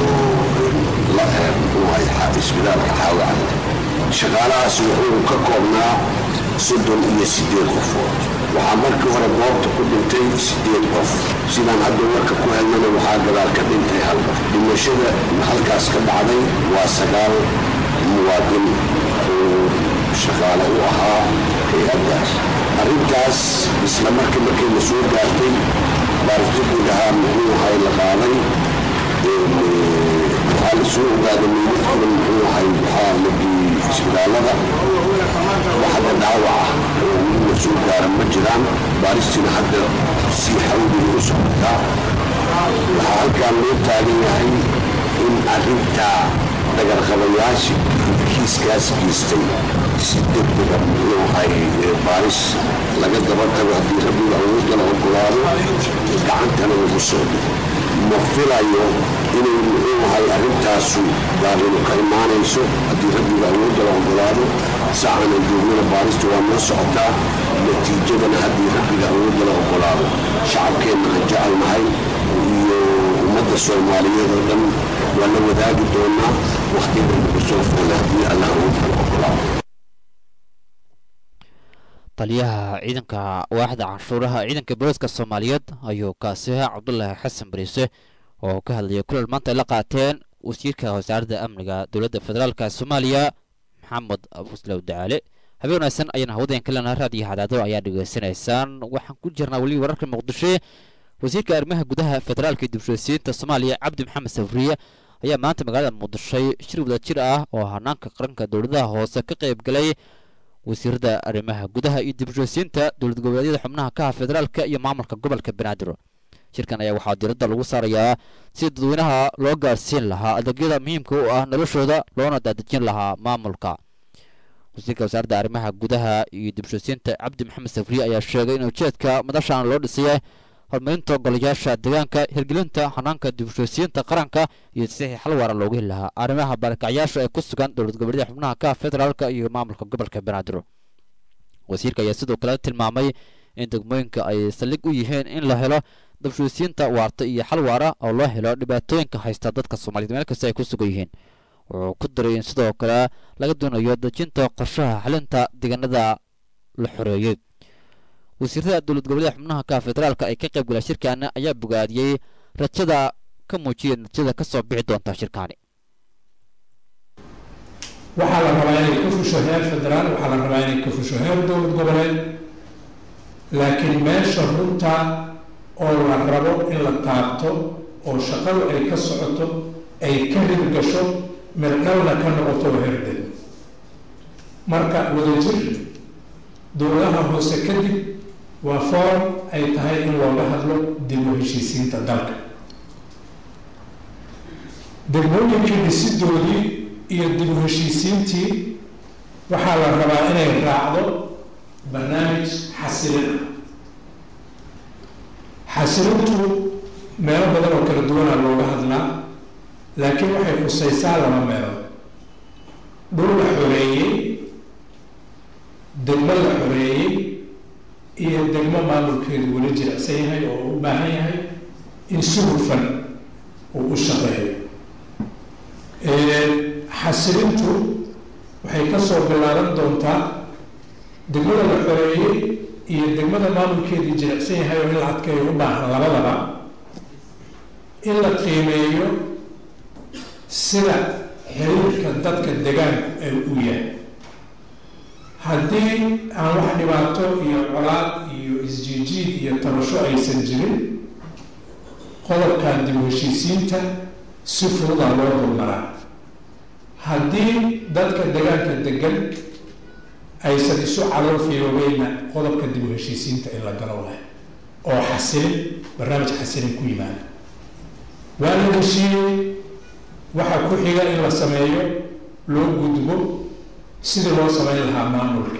isbitaalka xaawacad shaqaalahaas wuxuu ka koobnaa soddon iyo siddeed qofood waxaa markii hore goobta ku dhintay siddeed qof sidaan hadda warka ku helnana waxaa gadaal ka dhintay hal qof dhimashada halkaas ka dhacday waa sagaal muwaadin oo shaqaale u ahaa hay-addaas arrintaas isla markii markay la soo gaartay baaritaguud ahaa muxuu ahay la qaaday waxaa la soo ogaaday meydadkooda muxuu ahay waxaa la geeyey isbitaallada waxda dhaawac ah oo weli la soo gaara ma jiraan baaristiina hadda sii xawliga u socotaa waxaa halkaan loo taagan yahay in arrintaa dhagarqabayaasha kiiskaas geystay si degdega muxuu ahay baaris laga daba tago haddii rabbiga awoodda la ogolaado gacantana lagu soo dhigo ma filayo inay muxuu ahay arrintaasu baarinu ka imaanayso haddii rabbiga awoodda la ogolaado saacana joognada baarista waa noo socotaa natiijadana haddii rabbiga awoodda la ogolaado shacabkeenna aan jecelnahay iyo ummadda soomaaliyeed oo dhan waa la wadaagi doonaa wakhtiga nagu soo foole haddii allah awoodda la ogolaado taliyaha ciidanka waaxda canshuuraha ciidanka booliska soomaaliyeed ayuu kaasi ahaa cabdulaahi xasan bariise oo ka hadlayay kulan maanta ay la qaateen wasiirka wasaaradda amniga dowladda federaalka soomaaliya maxamed abuslow dacaale habeen wanaagsan ayaan hawadayan ka leenahay raadiyo cadaado ayaa dhegaysanaysaan waxaan ku jirnaa weli wararka muqdisho wasiirka arrimaha gudaha federaalka iyo dibshosiyiinta soomaaliya cabdi maxamed safriye ayaa maanta magaalada muqdisho shir wadajir ah oo hanaanka qaranka dowladaha hoose ka qayb galay wasiirada arrimaha gudaha iyo dibshosiyiinta dowlad goboleedyada xubnaha ka ah federaalka iyo maamulka gobolka banaadir shirkan ayaa waxaa diiradda lagu saarayaa si dadweynaha loo gaarsiin lahaa adeegyada muhiimka u ah noloshooda loona daadejin lahaa maamulka wasiirka wasaaradda arrimaha gudaha iyo dibshosiyiinta cabdi maxamed safriye ayaa sheegay in ujeedka madashan loo dhisay horumarinta golayaasha deegaanka hirgelinta hanaanka dibshosiyiinta qaranka iyo si xal waara loogu heli lahaa arrimaha barakacyaasha ee ku sugan dowlad goboleedyada xubnaha ka federaalka iyo maamulka gobolka banaadir wasiirka ayaa sidoo kale tilmaamay in degmooyinka ay saldhig u yihiin in la helo dabshuusiyiinta waarta iyo xal waara oo loo helo dhibaatooyinka haysta dadka soomaaliyed meel kasta ay ku sugan yihiin wuxuu ku daray in sidoo kale laga doonayo dejinta qorshaha xalinta deegaanada la xoreeyey wasiirada dowlad goboleeda xubnaha ka federaalka ay ka qayb galaan shirkaana ayaa bogaadiyey rajada ka muujiyay natiijada ka soo bixi doonta shirkaani waxaa la rabaa inay ka fusho heer federaal waxaa la rabaa inay ka fusho heer dowlad goboleed laakiin meesha runta oo la rabo in la taabto oo shaqadu ay ka socoto ay ka hirgasho mirdhowna ka noqoto oo herdeg marka wadajir dowladaha hoose kadib waa forum ay tahay in looga hadlo dib u heshiisiinta dalka degmooyinkii dhisidoodii iyo dib u heshiisiintii waxaa la rabaa inay raacdo barnaamij xasilin ah xasilintu meelo badan oo kala duwana looga hadlaa laakiin waxay khusaysaa laba meelood dhul la xoreeyey degmo la xoreeyey iyo degmo maamulkeedu weli jirecsan yahay oo u baahan yahay in si hufan uu u shaqeeyo xasilintu waxay ka soo bilaaban doontaa degmada la xoreeyey iyo degmada maamulkeedii jirecsan yahay oo in la adkeeyo u baahan labadaba in la qiimeeyo sida xiriirka dadka degaanku ay u yahay haddii aan wax dhibaato iyo colaad iyo isjiijiid iyo tabasho aysan jirin qodobkan dib u heshiisiinta si fududa loo dulmaraa haddii dadka degaanka degan aysan isu calool fiyoobeyna qodobka dib u heshiisiinta in la galo leh oo xasilin barnaamij xasilin ku yimaada waa la heshiiyey waxaa ku xiga in la sameeyo loo gudbo sidii loo samayn lahaa maamulka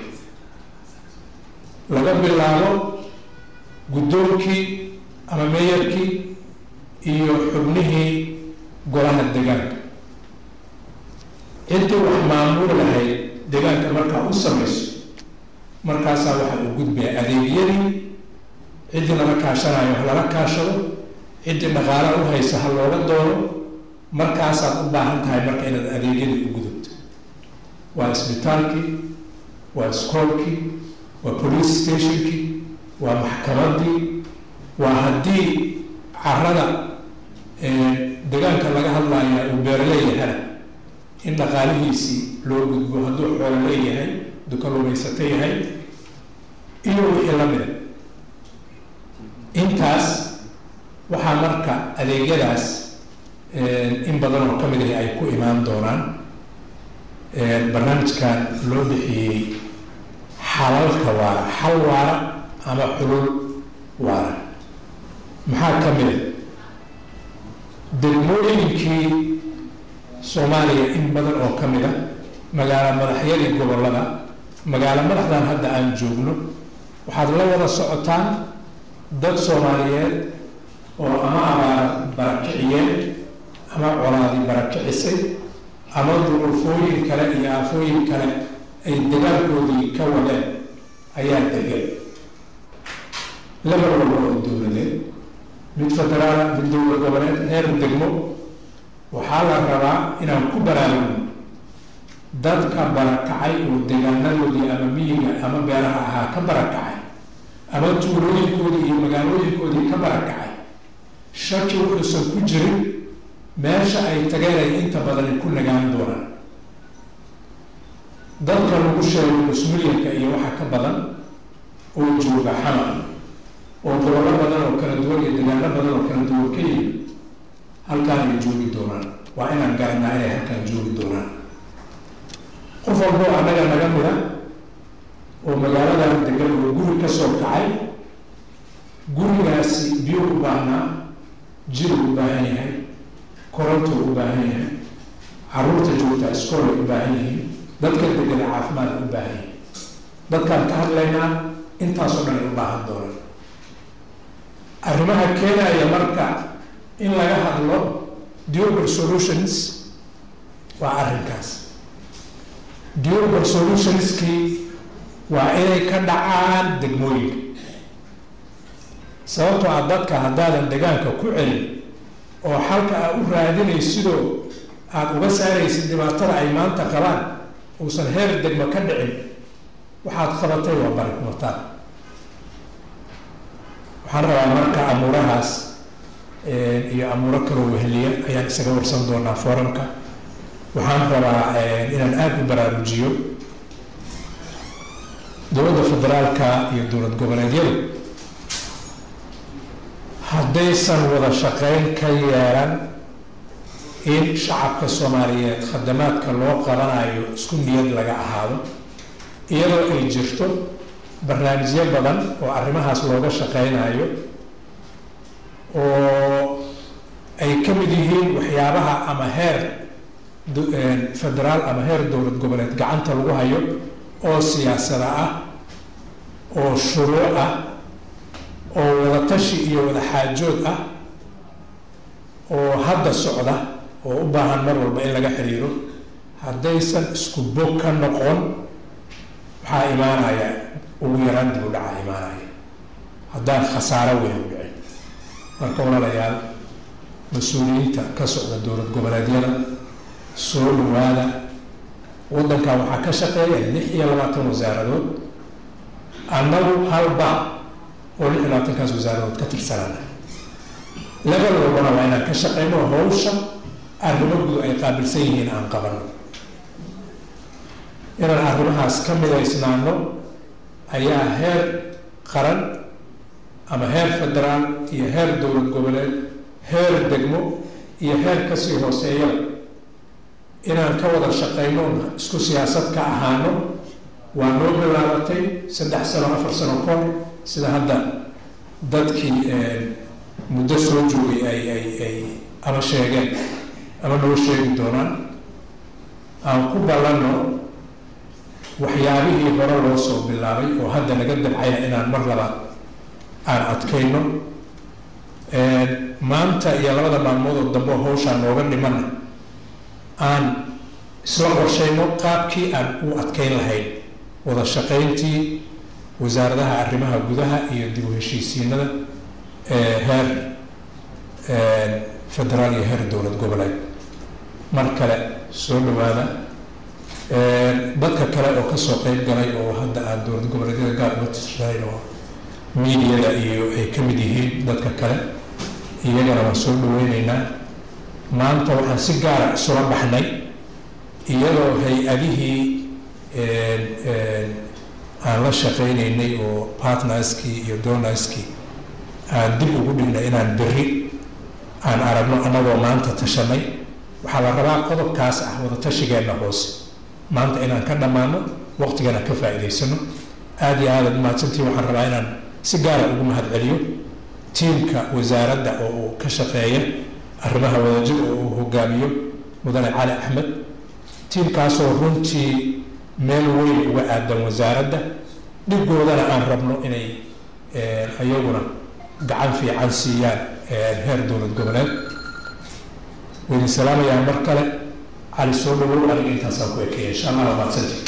laga bilaabo guddoonkii ama meeyarkii iyo xubnihii golaha degaanka ciddii wax maamuli lahayd degaanka markaa u samayso markaasaa waxa uu gudbaya adeegyadii ciddii lala kaashanayo ha lala kaashado ciddii dhaqaala u haysa ha looga doono markaasaad u baahan tahay marka inaad adeegyadii u gudubto waa isbitaalkii waa iskoolkii waa police stationkii waa maxkamadii waa haddii carada degaanka laga hadlaya uu beeraleeyahana in dhaqaalihiisii loo gudbo hadduu xoolo leeyahay duka lumaysato yahay iyo wixii la mida intaas waxaa marka adeegyadaas in badan oo ka mid ahi ay ku imaan doonaan barnaamijkan loo bixiyey xalalka waara xal waara ama xulul waara maxaa ka mid a degmooyinkii soomaaliya in badan oo ka mid a magaalo madaxyadii gobollada magaalo madaxdan hadda aan joogno waxaad la wada socotaan dad soomaaliyeed oo ama abaara barakiciyeen ama colaadi barakicisay ama duruufooyin kale iyo aafooyin kale ay dagaalkoodii ka wadeen ayaa degan laba walba oo dowladeed mid federaala mid dowlad goboleed heer degmo waxaa la rabaa inaan ku baraarugno dadka barakacay oo degaanadoodii ama miyiga ama beeraha ahaa ka barakacay ama tuulooyinkoodii iyo magaalooyinkoodii ka barakacay shaki wuxuusan ku jirin meesha ay tageen ay inta badani ku nagaan doonaan dadka lagu sheego nusmilyanka iyo waxa ka badan oo jooga xamar oo gobollo badan oo kala duwan iyo degaano badan oo kala duwan ka yimi halkaan ay joogi doonaan waa inaan garanaa inay halkaan joogi doonaan qof walboo annaga naga mida oo magaaladan degan oo guri ka soo kacay gurigaasi biyo u baahnaa jir u baahan yahay koronto u baahan yahay caruurta joogta iskool ay u baahan yihiin dadka degana caafimaad u baahan yihiin dadkaan ka hadlaynaa intaasoo dhan ay u baahan doonaan arrimaha keenaya marka in laga hadlo durable solutions waa arrinkaas durable solutionskii waa inay ka dhacaan degmooyinka sababtoo ah dadka haddaadan degaanka ku celin oo xalka aa u raadinaysidoo aada uga saaraysid dhibaatada ay maanta qabaan uusan heer degmo ka dhicin waxaad qabatay waa bari kumataan waxaan rabaa marka amuurahaas iyo amuuro kaloo weheliya ayaan isaga warsan doonaa foorumka waxaan rabaa inaan aada u baraarujiyo dowladda federaalka iyo dowlad goboleedyadu haddaysan wada shaqeyn ka yeelan in shacabka soomaaliyeed khadamaadka loo qabanayo isku niyad laga ahaado iyadoo ay jirto barnaamijyo badan oo arrimahaas looga shaqeynayo oo ay ka mid yihiin waxyaabaha ama heer federaal ama heer dowlad goboleed gacanta lagu hayo oo siyaasada ah oo shuruuc ah oo wadatashi iyo wada xaajood ah oo hadda socda oo u baahan mar walba in laga xiriiro haddaysan isku bog ka noqon waxaa imaanaya ugu yaraan dib u dhaca imaanaya haddaan khasaaro weyn u dhicin marka walaalayaal mas-uuliyiinta ka socda dowlad goboleedyada soo dhawaada waddankan waxaa ka shaqeeya lix iyo labaatan wasaaradood annagu halba oo lix iyo labaatankaas wasaaradood ka tirsanana level walbana waa inaan ka shaqeyno hawsha arrimo gudu ay qaabilsan yihiin aan qabano inaan arrimahaas ka midaysnaano ayaa heer qaran ama heer federaal iyo heer dowlad goboleed heer degmo iyo heer kasii hooseeyaba inaan ka wada shaqeyno isku siyaasad ka ahaano waa noo bilaabatay saddex sano afar sano kahor sida hadda dadkii muddo soo joogay ay ay ay ama sheegeen ama noo sheegi doonaan aan ku ballanno waxyaabihii hore loo soo bilaabay oo hadda naga dabcaya inaan mar labaad aan adkayno maanta iyo labada maalmood oo dambe oo hawshaan nooga dhimana aan isla qorshayno qaabkii aan u adkeyn lahayn wada shaqayntii wasaaradaha arrimaha gudaha iyo dib u heshiisiinada heer federaal iyo heer dowlad goboleed mar kale soo dhawaada dadka kale oo kasoo qeyb galay oo hadda aan dowlad goboleedyada gaar uga tirshanayn oo miidiyada iyo ay ka mid yihiin dadka kale iyagana waan soo dhaweyneynaa maanta waxaan si gaara isula baxnay iyadoo hay-adihii aan la shaqeyneynay oo partnerskii iyo donorskii aan dib ugu dhignay inaan berri aan aragno annagoo maanta tashanay waxaa la rabaa qodobkaas ah wada tashigeenna hoose maanta inaan ka dhammaano waqtigana ka faa'iidaysano aada iyo aadaad umahadsantii waxaan rabaa inaan si gaara ugu mahad celiyo tiimka wasaaradda oo uu ka shaqeeya arrimaha wadajir oo uu hogaamiyo mudane cali axmed tiimkaasoo runtii meel weyn uga aadan wasaaradda dhigoodana aan rabno inay iyaguna gacan fiican siiyaan heer dowlad goboleed waydin salaamayaa mar kale cali soo dhawow aniga intaasaan ku ekeeya insha allah waa mahadsantii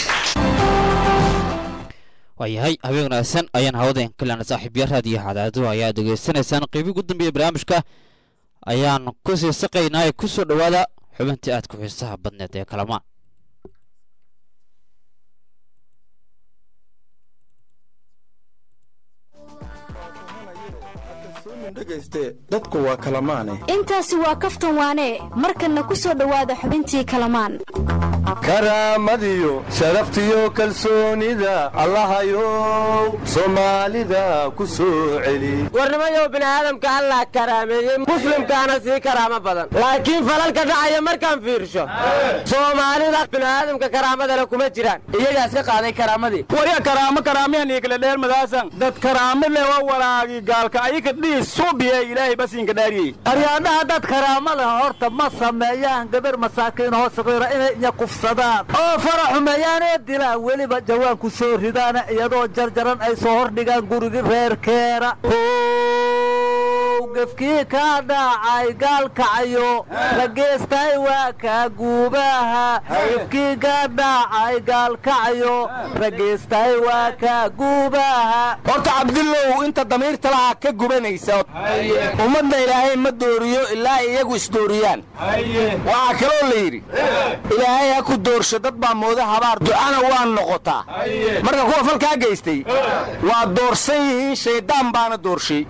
waayahay habeen wanaagsan ayaan hawadeen kalena saaxiibya raadiyo cadaado ayaa dhegaysanaysaan qeybii ugu dambeeya barnaamijka ayaan ku sii saqaynaa ee ku soo dhowaada xubintii aad ku xiisaha badneed ee kalamaan dadku waa kalamaane intaasi waa kaftan waane markanna ku soo dhowaada xubintii kalamaan karaamadiyo sharaftiyo kalsoonida allahayow soomaalida ku soo celi warnimayow bini'aadamka allah karaameeyey muslimkaana sii karaamo badan laakiin falalka dhacaya markaan fiirsho soomaalida bini'aadamka karaamadale kuma jiraan iyagaas ka qaaday karaamadii warya karaamo karaamiyan ikala dheer madaasan dad karaamo le waa walaagi gaalka ayika dhiis suubiye ilaahay basiinka dhaariyey aryaadhaha dad karaamada horta ma sameeyaan gabar masaakiin hoo saqiira inay inya kufsadaan oo fara xumeeyaanee dilaan weliba jawaan ku soo ridaana iyadoo jarjaran ay soo hordhigaan gurigi reerkeera gefkii kaa dhacay gaalkacayo rageestay waa kaa guubaha gefkii kaa dhacay gaalkacayo rageestay waa kaa guubaha horta cabdillow inta damiirta lahaa ka gubanaysa ummadda ilaahay ma dooriyo ilaa iyagu isdooriyaan waxaa kaloo la yidhi ilaahay ha ku doorsho dad baa mooda habaar ducana waa noqotaa marka kuwa falkaa geystay waa doorsan yihiin shayddaan baana doorshay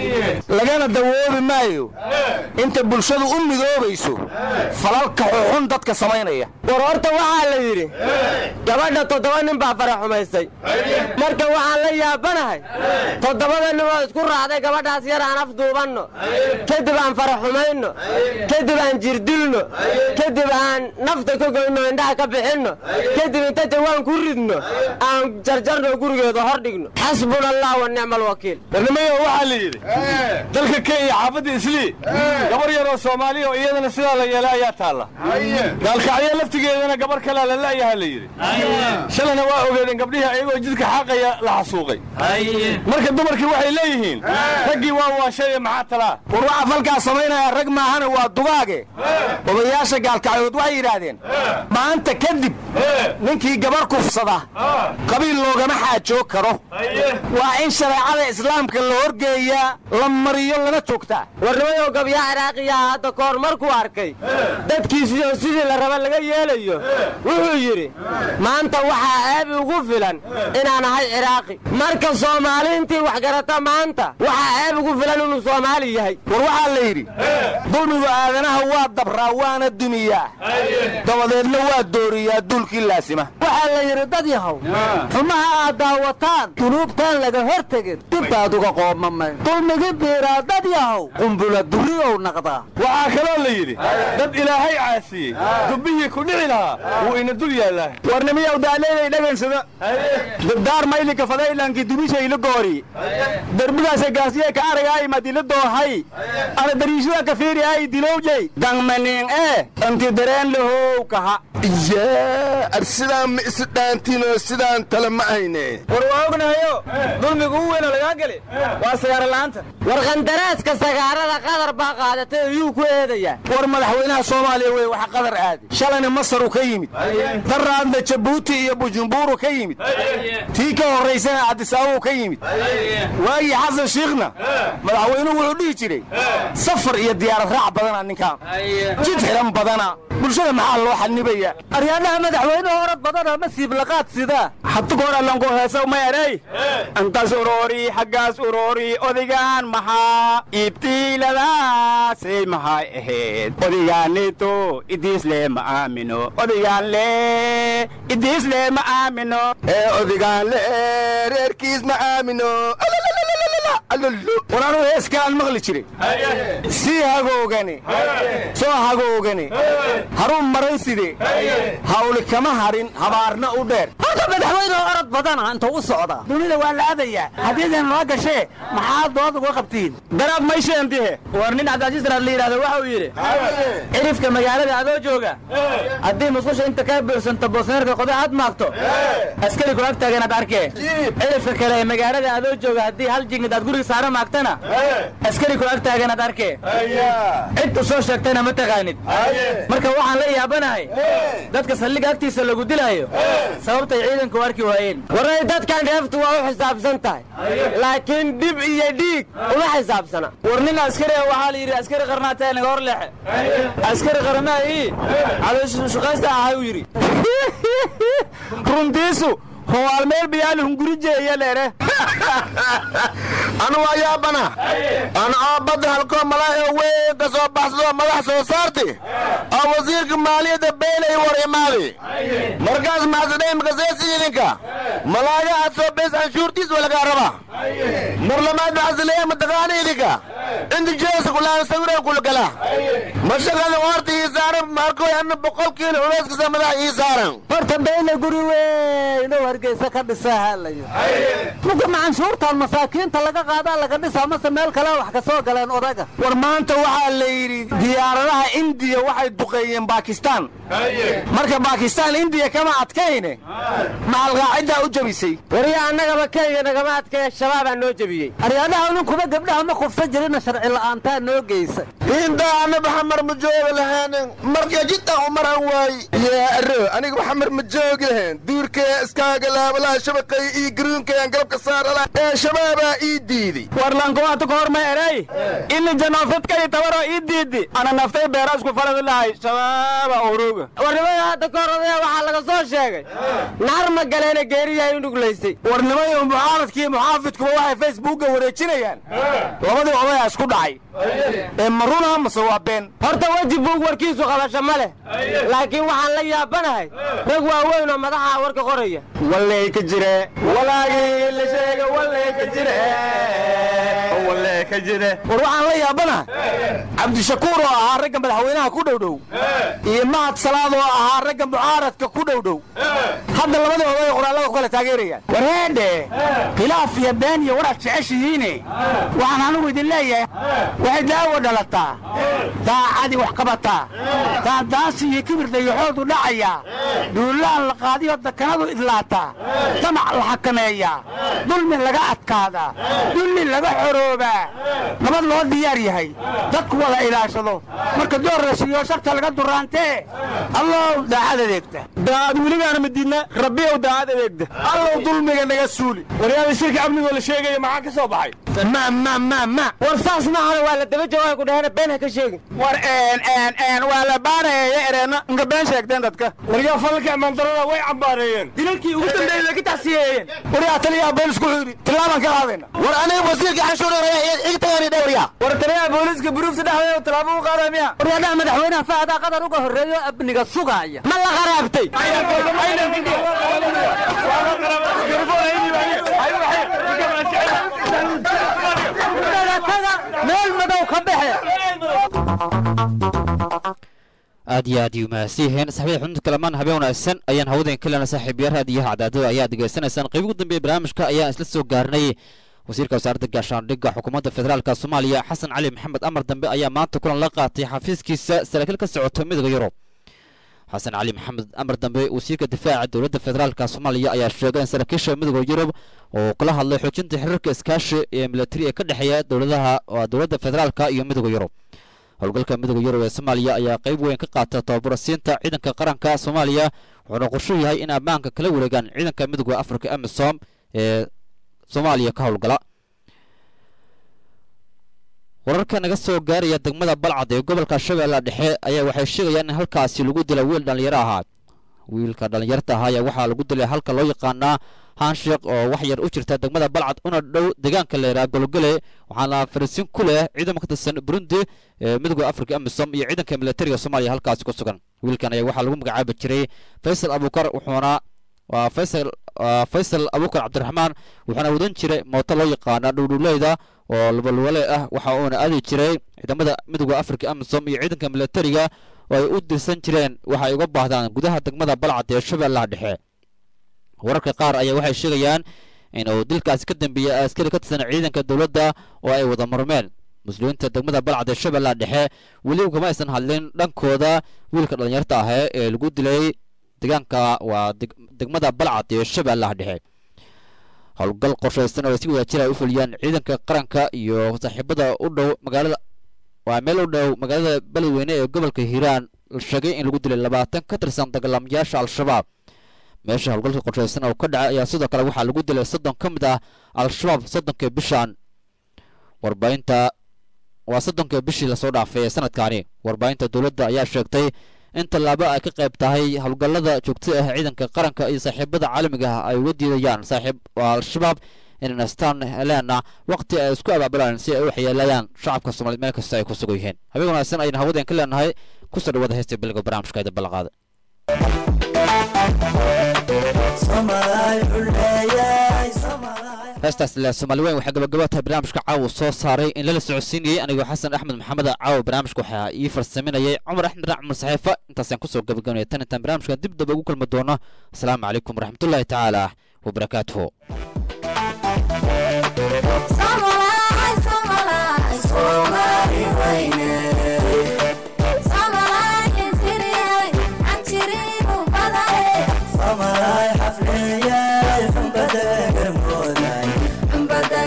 lagana dawoobi maayo inta bulshadu u midoobayso falalka xuxun dadka samaynaya war horta waxaa la yidhi gabadha toddoba nin baa fara xumaysay marka waxaan la yaabanahay toddobada nin oo isku raacday gabadhaas yar aan afduubanno kadib aan fara xumayno kadib aan jirdilno kadib aan nafta ka goyno indhaha ka bixinno kadib inta jawaan ku ridno aan jarjarno gurigeeda hor dhigno xasbuna allah wa nicma alwakiil barnamayo waxaa la yidhi dalka kenya xaafadda islii gabar yaroo soomaaliya oo iyadana sidaa la yeelay ayaa taalla gaalkacyo laftigeedana gabar kalea la la'yaha la yidhi shalayna waa ogeedeen gabdhihii ayagoo jidka xaaqaya la xasuuqay marka dumarkii waxay leeyihiin raggii waa waashay maxaa talaa war waxaa falkaa samaynaya rag maahana waa dugaage odayaasha gaalkacyood waxay yidhaahdeen maanta kadib ninkii gabar kufsada qabiil loogama xaajoog karo waa in shareecada islaamka la horgeeyaa la mariyo lana joogtaa warnimayow gabyaa ciraaqiyaha hadda kahor markuu arkay dadkiisiyo sidii la raba laga yeelayo wuxuu yidhi maanta waxaa ceebi ugu filan inaan ahay ciraaqi marka soomaaliintii wax garata maanta waxaa ceeb ugu filan inuu soomaali yahay war waxaa la yidhi dulmigu aadanaha waa dabraa waana dumiyaa dabadeedna waa dooriyaa duulkii laasima waxaa la yidhi dad yahow xumaha aad daawataan dunuubtaan laga hor tegin dibbaad uga qoomamay dulmigi biiraa dad yahow qumbula duriyow naqdaa waxaa kaloo la yidhi dad ilaahay caasiyey dubbihii ku dhici lahaa wuu ina dul yaallaa warnimiyow daaleeday dhagansada dabdaar maylinka fadaylankii dubishayla goori derbigaasa gaasiye ka aragaay madila doohay ana dariishuda ka fiiri ay dilowjay dangmanin ee anti dareen lahow kaha yaa sidaan ma isi dhaantiinoo sidaan tale ma hayne war waa ognahayo dulmigu u weyna lagaa geli waa sagaara la'aanta war qandaraaska sagaarada qadar baa qaadatay ayuu ku eedayaa war madaxweynaha soomaaliya wey waxa qadar aadi shalayna masaru ka yimid daraadna jabuuti iyo bujumburu ka yimid tii ka horraysana cabdisaabuu ka yimid waagii xasan shiikhna madaxweynuhu wuxuu dhihi jiray safar iyo diyaarad raac badana ninkaan jid xiran badana bulshada maxaa loo xanibaya aryaadaha madaxweynuhu orad badana ma siiblaqaad sidaa xatugoor allanku heesaw ma erey intaas uroori xaggaas uroori odigaan maxaa iibtiiladaasay maxay ahayd odigaanito idiisle ma aamino odigaanle idiisle ma aamino ee odigaanle reerkiis ma aamino war anuu heeskaan maqli jiray sii hagoogani soo hagoogani haruu maran side hawli kama harin habaarna u dheer horta madaxweynuhu orod badana intuu u socdaa dunida waa la aadayaa haddiidan noo gashee maxaa dood uga qabtiin daraab maysheentihe war nin cabdicajiisraad la yidhahdo waxa uu yidhi cirifka magaalada adoo jooga haddii musqusha inta kaa buuxsanto boosneerka qoda aad maagto askari ku ag taaganaad arkee cirifka kale ee magaalada adoo jooga haddii hal jingid aad guriga saara maagtana askari ku ag taaganaad arkee cid u soo sheegtayna ma taqaanid marka waxaan la yaabanahay dadka saldhiga agtiisa lagu dilaayo sababtay ciidanku u arki waayeen waray dadkan dheeftu waa u xisaabsan tahay laakiin dhib iyo dhiig uma xisaabsana war nin askari ah waxaa la yidhi askari qarnaatee naga hor leexe askari qarnaa ii calooshushaqaysta ahay uu yidhi runtiisu howaal meel bayaali hungurijeeya leere anu waa yaabana ana oo badda halkoo malaayo weyn ka soo baxsadoo madax soo saarti oo wasiirka maaliyadda beelay war imaadi markaas maxsadhay makaseesi idinka malaaga aad soo beys anshuurtiis waa lagaa rabaa mar lamaad maxsaleeya mataqaana idinka inta jeesa kulaan sawiraan kulgala mashaqada horta ii saaran markoy ana boqol kiilo culeyskasa madax ii saaran horta beyle guri weyn oo hargeysa ka dhisaa haalayo muka macanshuurtaan masaakiinta laga qaadaa laga dhisaa mase meel kale wax ka soo galeen odaga war maanta waxaa la yidhi diyaaradaha indiya waxay duqeeyeen baakistaan marka baakistaan indiya kama adkayne maxalqaaciddaa u jabisay wariya annagaba kenya nagama adkaya shabaabaa noo jebiyey aryaadaha ninkuba gabdhaha ma kufsan jirina sharci la'aantaa noo geysa intaa anaba xamar ma joogi lahaanin marka jidda umaran waay yaa aro aniga xamar ma joogi lahayn duurkee iskaaga laabalaha shabaqay iyo garuunkayaan galabka saarala ee shabaabaa ii diiday warlankuwaata ka horma eray ini janoofadkay tabaro ii diidi ana naftay beera isku faladi lahay shabaaba uruga warnimada hadda ka hor odaya waxaa laga soo sheegay naar ma galeena geeriyahay u nuglaysay warnimayo mucaaradkii muxaafidkuba waxay facebookga wareejinayaan labadii odayaa isku dhacay ee maruna mase waa been horta weji buug warkiisu qabasho ma leh laakiin waxaan la yaabanahay rag waaweyn oo madaxa warka qoraya wallay ka jire walaagii la sheega wallay ka jire wallay ka jire war waxaan la yaabanahay cabdishakuur oo ahaa ragga madaxweynaha ku dhowdhow iyo mahad salaad oo ahaa ragga mucaaradka ku dhowdhow hadda labadii oday qoraallada ku kala taageerayaan war heedhe khilaaf iyo been iyo waraad jeceshihiine waxaan anigu idin leeyahay waxay daawo dhalataa daacadii wax qabataa daandaansi iyo kibir dayaxoodu dhacayaa duulaan la qaadiyo dakanadu idlaataa damac la xakameeyaa dulmi laga adkaadaa dulli laga xoroobaa nabad loo diyaar yahay dadku wada ilaashado marka door la siiyo sharta laga duraantee allow daacad adeegta daacad weligaana madiidna rabbiyow daacad adeegta allow dulmiga naga suuli waryaada shirka amnigoo la sheegaya maxaa ka soo baxay ma ma ma ma war saas maahana waa la daba joogaa ku dhahana been ha ka sheegin war een een een waa la baarayeeya ereena inka been sheegteen dadka waryaa falka mandarada way cambaareeyeen dilalkii ugu dambeeyey laga tacsiyeeyeen waryaa taliyaa been isku xidhi tillaabaan ka qaadayna war aniga wasiirka xanshuuraya igtagani dhawryaa war taliyaa booliiska buruufta dhexdeeda tillaabo u qaaday miya waryaadaha madaxweynaha fahdaa qadar uga horreeyo amniga sugaaya ma la qaraabtay meel madow ka baxe aad iyo aad yu mahadsiiheen saxbada xudunta kalamaan habeen wanaagsan ayaan hawadeen kalena saaxiibayaal raadiyaha cadaadada ayaa degeysanaysaan qayb ugu dambeeya barnaamijka ayaan isla soo gaarnay wasiirka wasaaradda gaashaandhigga xukuumadda federaalka soomaaliya xasan cali maxamed amar dambe ayaa maanta kulan la qaatay xafiiskiisa saraakiil ka socota midooda yurub xasan cali maxamed amar dambe wasiirka difaaca dowladda federaalka soomaaliya ayaa sheegay in saraakiisha midooda yurub oo kula hadlay xoojinta xiriirka iskaashi ee militari ee ka dhexeeya dowladaha dowladda federaalka iyo midooda yurub howlgalka midooda yurub ee soomaaliya ayaa qayb weyn ka qaata tababarasiinta ciidanka qaranka soomaaliya wuxuuna qorshu yahay in ammaanka kala wareegaan ciidanka midooda afrika amisom ee soomaaliya ka howlgala wararka naga soo gaaraya degmada balcad ee gobolka shabeella dhexe ayaa waxay sheegayaan in halkaasi lagu dilay wiil dhallinyaro ahaa wiilka dhallinyarta ahaa ayaa waxaa lagu dilay halka loo yaqaanaa hansheek oo wax yar u jirta degmada balcad una dhow deegaanka leeraa golgole waxaana fariisin ku leh ciidamo ka tirsan burundi ee midooda afrika amisom iyo ciidanka militariga soomaaliya halkaasi ku sugan wiilkan ayaa waxaa lagu magacaabi jiray faysal abukar wuxuuna waa faysal faysal abukar cabdiraxmaan wuxuuna wadan jiray mooto loo yaqaana dhowdhowleyda oo lubalwale ah waxa uuna aadi jiray ciidamada midooda afrika amisom iyo ciidanka militariga oo ay u dirsan jireen waxa ay uga baahdaan gudaha degmada balcad ee shabeellaha dhexe wararka qaar ayaa waxay sheegayaan in uu dilkaasi ka dambeeyey askari ka tirsan ciidanka dowladda oo ay wada murmeen muslimiinta degmada balcad ee shabeellaha dhexe weli kama aysan hadlin dhankooda wiilka dhallinyarta ahee ee lagu dilay deegaanka waa degmada balcad ee shabeellaha dhexe howlgal qorshaysan oo ay si wada jir ay u fuliyaan ciidanka qaranka iyo saaxiibada u dhow magaalada waa meel u dhow magaalada beledweyne ee gobolka hiiraan la sheegay in lagu dilay labaatan ka tirsan dagaalamayaasha al-shabaab meesha howlgalka qorshaysan oo ka dhacay ayaa sidoo kale waxaa lagu dilay soddon ka mid ah al-shabaab soddonka bishan warbaahinta waa soddonka bishii lasoo dhaafay ee sanadkaani warbaahinta dowladda ayaa sheegtay in tallaabo ay ka qayb tahay howlgallada joogtada ah ciidanka qaranka iyo saaxiibada caalamiga ah ay uga diidayaan saaxiib al-shabaab inay nastaan heleena waqti ay isku abaabulaan si ay u waxyeelayaan shacabka soomaaliyed meel kasta ay ku sugan yihiin habeen wanaagsan ayaan hawadeen ka leenahay kusoo dhawaada heesta biliga barnaamijka ida ballanqaada heestaas le soomaali weyn waxay gabagaba tahay barnaamijka caawa soo saaray in lala socodsiinayey anigoo xasan axmed maxamed caawa barnaamijka waxaa ii farsaminayay cumar axmed raac cumar saxiifa intaasaan kusoo gabagabanaya tan intaan barnaamijkan dib daba ugu kulmi doono asalaamu calaykum waraxmatullaahi tacaala wabarakaatuhu Samalay xafleeyay xambada garmooday xambada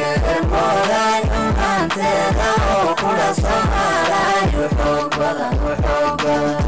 Soomaaliya xoog badan xoog badan